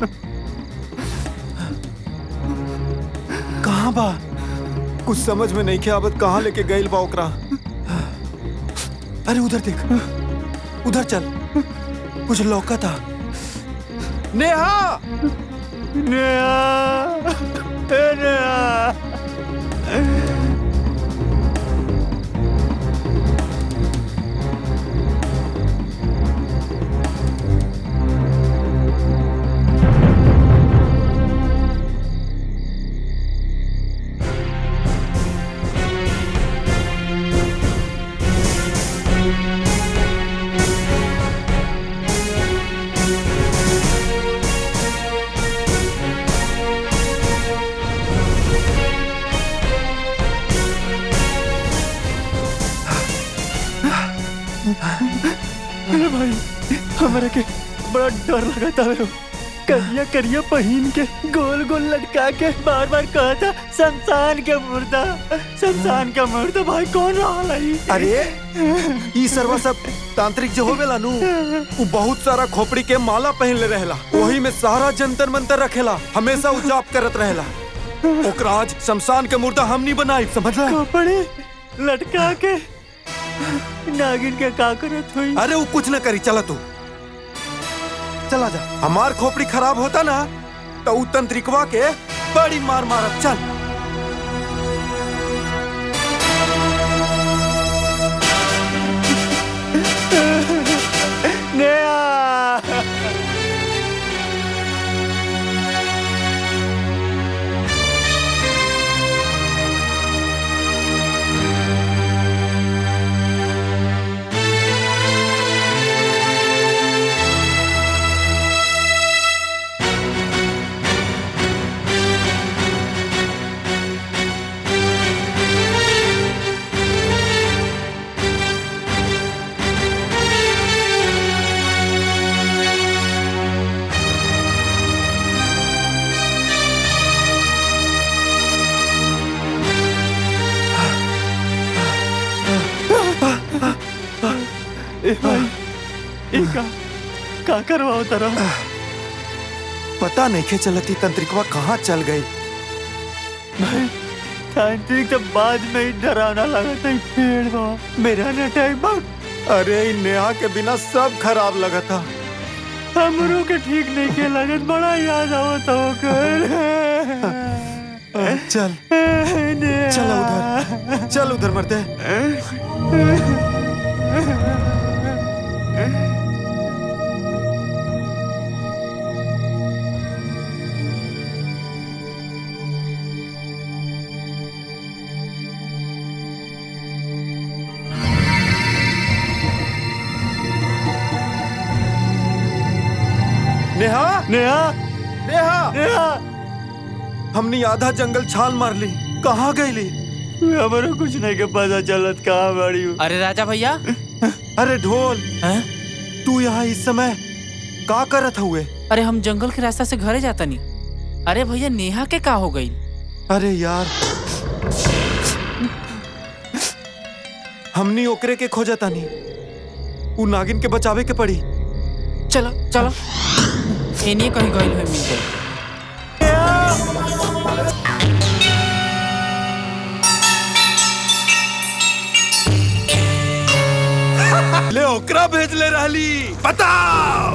कहाँ बा कुछ समझ में नहीं आवत कहाँ लेके गइल बा ओकरा अरे उधर देख उधर चल कुछ लौका था नेहा नेहा ए नेहा अरे भाई हमारे के बड़ा डर लगा था वो करिया करिया पहीन के गोल गोल लटका के बार बार कहा था शमशान के मुर्दा शमशान का मुर्दा भाई कौन रहा है अरे ई सरवा सब तांत्रिक जो होवेला नु उ बहुत सारा खोपड़ी के माला पहन ले रहेला वही में सारा जंतर मंतर रखेला हमेशा उ जाप करत रहेला ओकरा आज शमशान के मुर्दा हम नहीं बनाई समझला कपड़े लटका के नागिन के का करत हुई अरे वो कुछ न करी चला तू चला जा हमार खोपड़ी खराब होता ना तो उ तंत्रिकवा के बड़ी मार मारब चल नेहा ए भाई ए का का करवाओ तरा पता नहीं के चलती तंत्रिकवा कहाँ चल गई भाई तांत्रिक तो बाद में ही डरावना लगा था ई पेड़ बा मेरा न टाइम बा अरे इ नेहा के बिना सब खराब लगा था हमरो के ठीक नहीं के लगत बड़ा याद आवत हो कर चल चल उधर चल उधर मरते नेहा नेहा नेहा नेहा हमने आधा जंगल छाल मार ली कहाँ गईली हमारा कुछ नहीं के पता चलत कहाँ बड़ी हूँ अरे राजा भैया अरे ढोल हैं? तू यहाँ इस समय का करत हुए अरे हम जंगल के रास्ता से घरे जाता नहीं अरे भैया नेहा के का हो गई अरे यार हमनी ओकरे के खोजता नहीं उ नागिन के बचावे के पड़ी चलो चलो एनिए कहीं गई हुई मिल गई ले ओकरा भेज ले रहली बताओ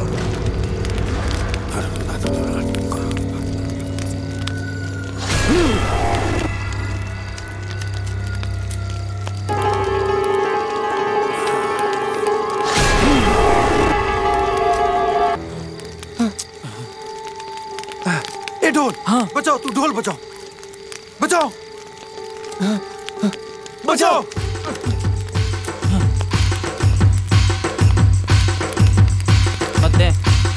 ए ढोल हाँ बचाओ तू ढोल बचाओ बचाओ बचाओ मत दे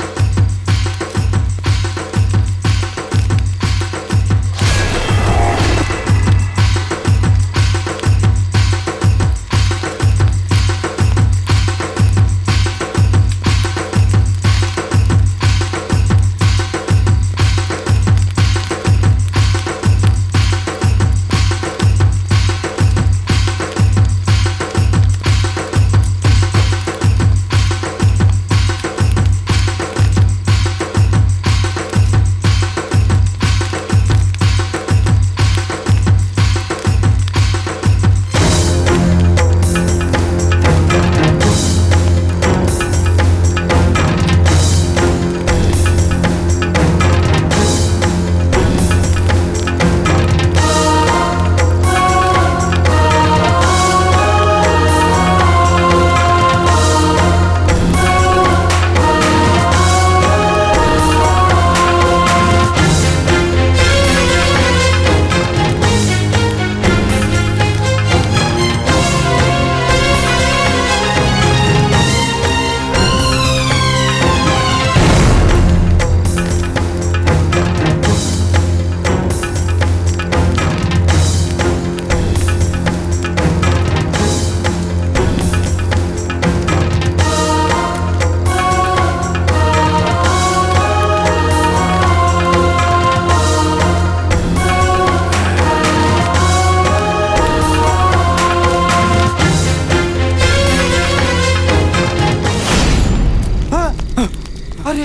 अरे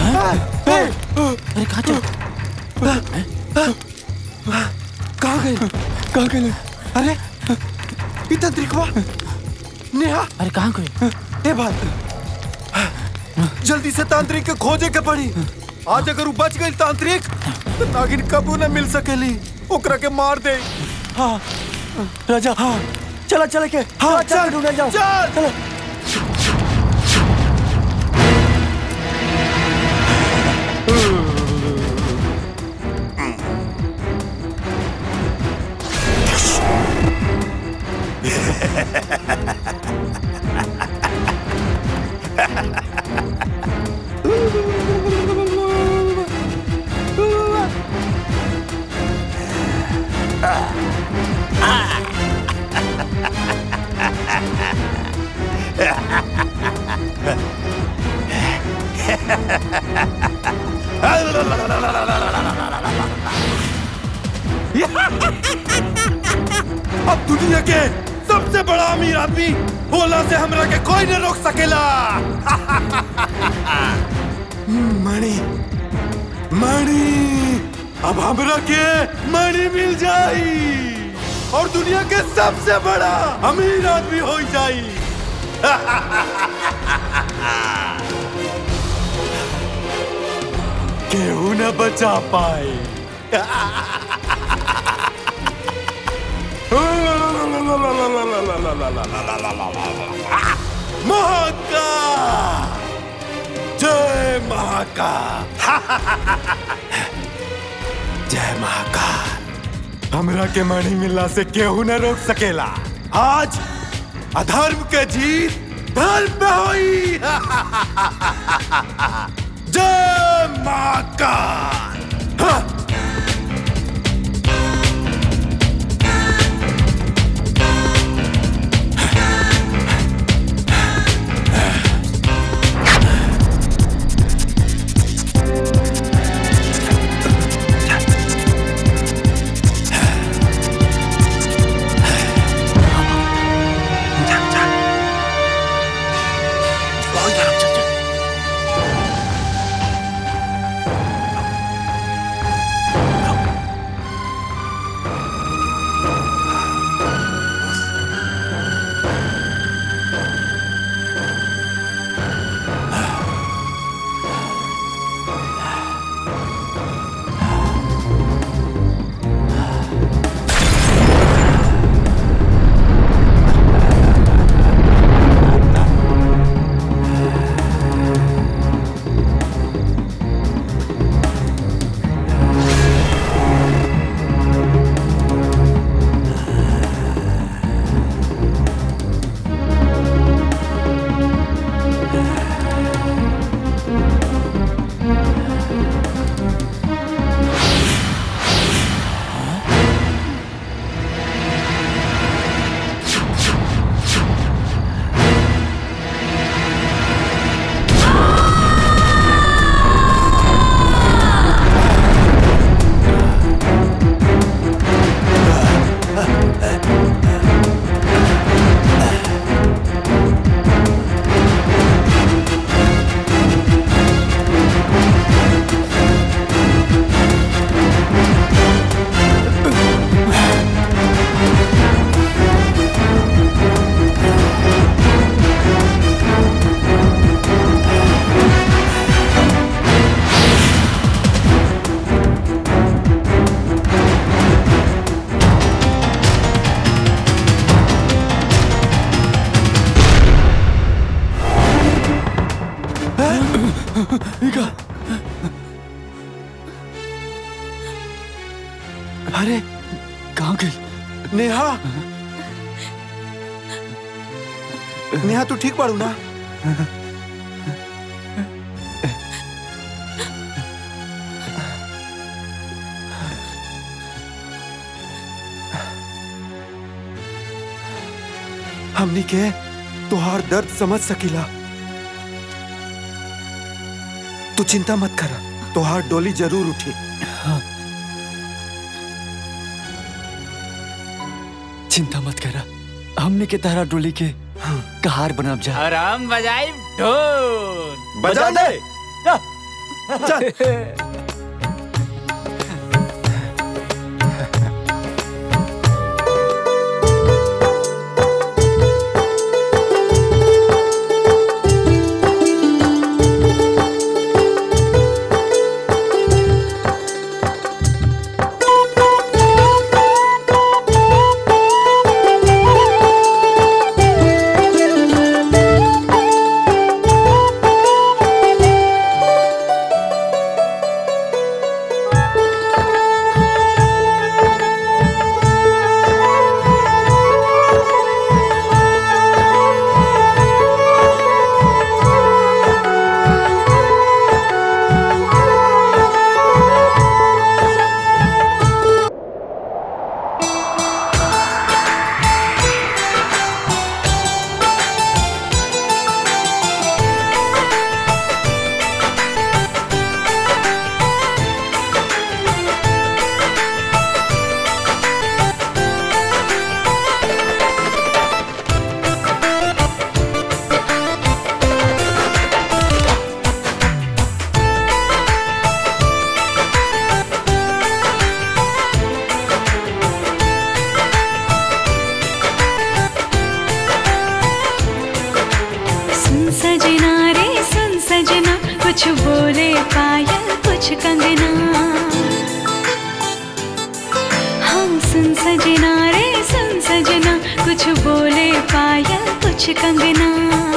अरे कहाँ चल कहाँ गए कहाँ गए अरे ई तंत्रिकवा नेहा अरे कहाँ गए ए बात जल्दी से तांत्रिक के खोजे के पड़ी आज अगर उ बच गई तांत्रिक तो नागिन कबू न मिल सकेली ओकरा के मार दे हाँ राजा हाँ चला चला के हाँ चल चल ढूंढने जाओ चल चलो अब दुनिया के सबसे बड़ा अमीर आदमी होला से हमरा के कोई न रोक सकेला मणि मणि अब हमरा के मणि मिल जाई और दुनिया के सबसे बड़ा अमीर आदमी हो जाई केहू न बचा पाए ला ला ला ला ला ला ला ला ला ला ला ला ला ला महाकाल जय महाकाल जय महाकाल हमरा के मणि मिलला से केहू न रोक सकेला आज अधर्म के जीत धर्म पे होई जय महाकाल हाँ। अरे कहाँ गई नेहा नेहा तू ठीक बाड़ू ना हमनी के तुहार दर्द समझ सकीला तू चिंता मत करा तुहार डोली जरूर उठी चिंता मत करा हमने के तारा डोली के कहार बनाब जा और हम बजाई ढोल बजा दे सुन सजना रे सुन सजना कुछ बोले पायल कुछ कंगना हाँ सुन सजना रे सुन सजना पायल कुछ कंगना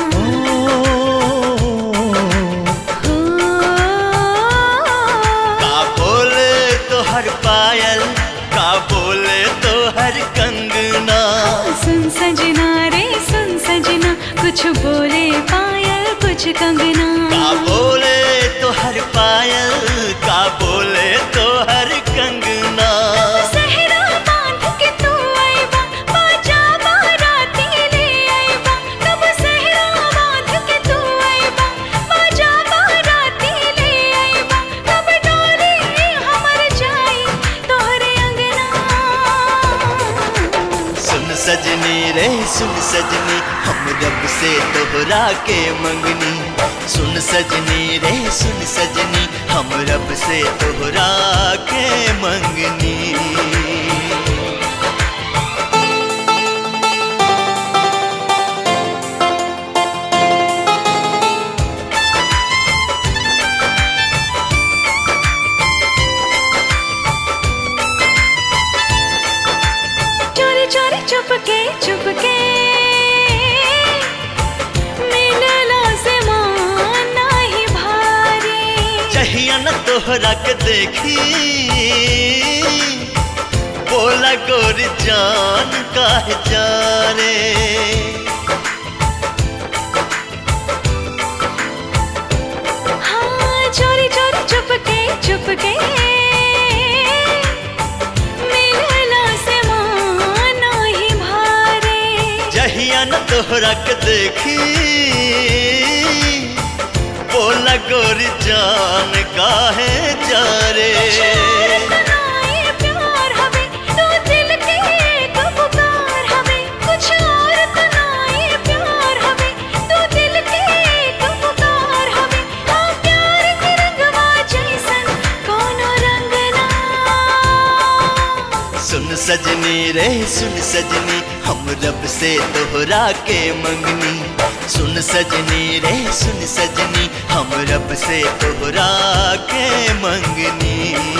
का बोले तो हर पायल का बोले तो हर कंगना सुन सजना रे सुन सजना कुछ बोले पायल कुछ कंगना का बोले तो हर पायल का बोले तो हर कंगना सहरा बांध के तू आइबा बाजा बाराती ले आइबा तब सहरा बांध के तू आइबा बाजा बाराती ले आइबा तब डोली हमर जाई तोहरे अंगना सुन सजनी रे सुन सजनी हम रब से दोहरा के मंगनी सुन सजनी रे सुन सजनी हम रब से दोहरा के मंगनी चोरी चोरी चुपके चुपके मिलला से मान नाही भारी जहिया न तोहरा के देखी बोला गोरी जान काहे जा रे हाँ चोरी चोरी चुपके चुपके मिलला से मान नाही भारी जहिया न तोहरा के देखी बोला गोरी जान काहे जा रे तनाए प्यार हवे तू दिल के एक पुकार हवे कुछ और तनाए प्यार हवे तू दिल के एक पुकार हवे हाँ प्यार के रंगवा जैसन कोनो रंग ना सुन सजनी रे सुन सजनी हम रब से दोहरा के मंगनी सुन सजनी रे सुन सजनी हम रब से दोहरा के मंगनी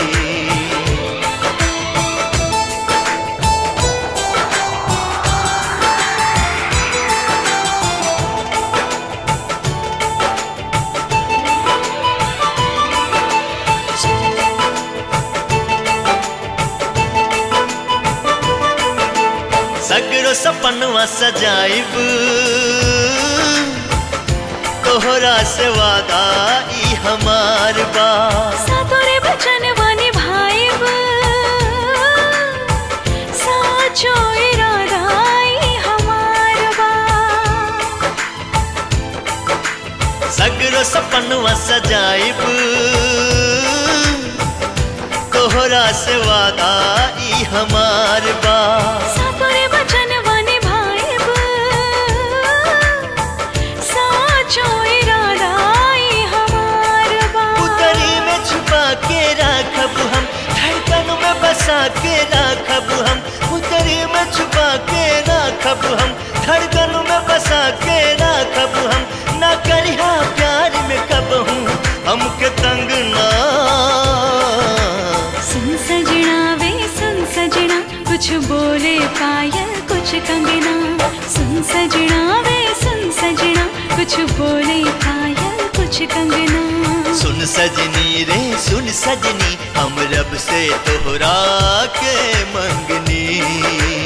सगरो सपनवा सजाइब तोहरा से वादा ई हमार बा सातोरे बचन वानी भाईब साचो इरादा ई हमार बा सगरो सपनवा सजाइब तोहरा से वादा ई हमार बा सातोरे बचन वानी भाईब साचो इरादा ई हमार बा उतरी में छुपा के राखब हम धड़कन में बसा के राखब हम उतरी में छुपा के राखब हम धड़कन में बसा के राखब हम ना करिहा प्यार में कब हूँ हमके तंग ना सुन सजना वे सुन सजना कुछ बोले पायल कुछ कंगना सुन सजना वे सुन सजना कुछ बोले पायल कुछ कंगना सुन सजनी रे सुन सजनी हम रब से तोहरा के मंगनी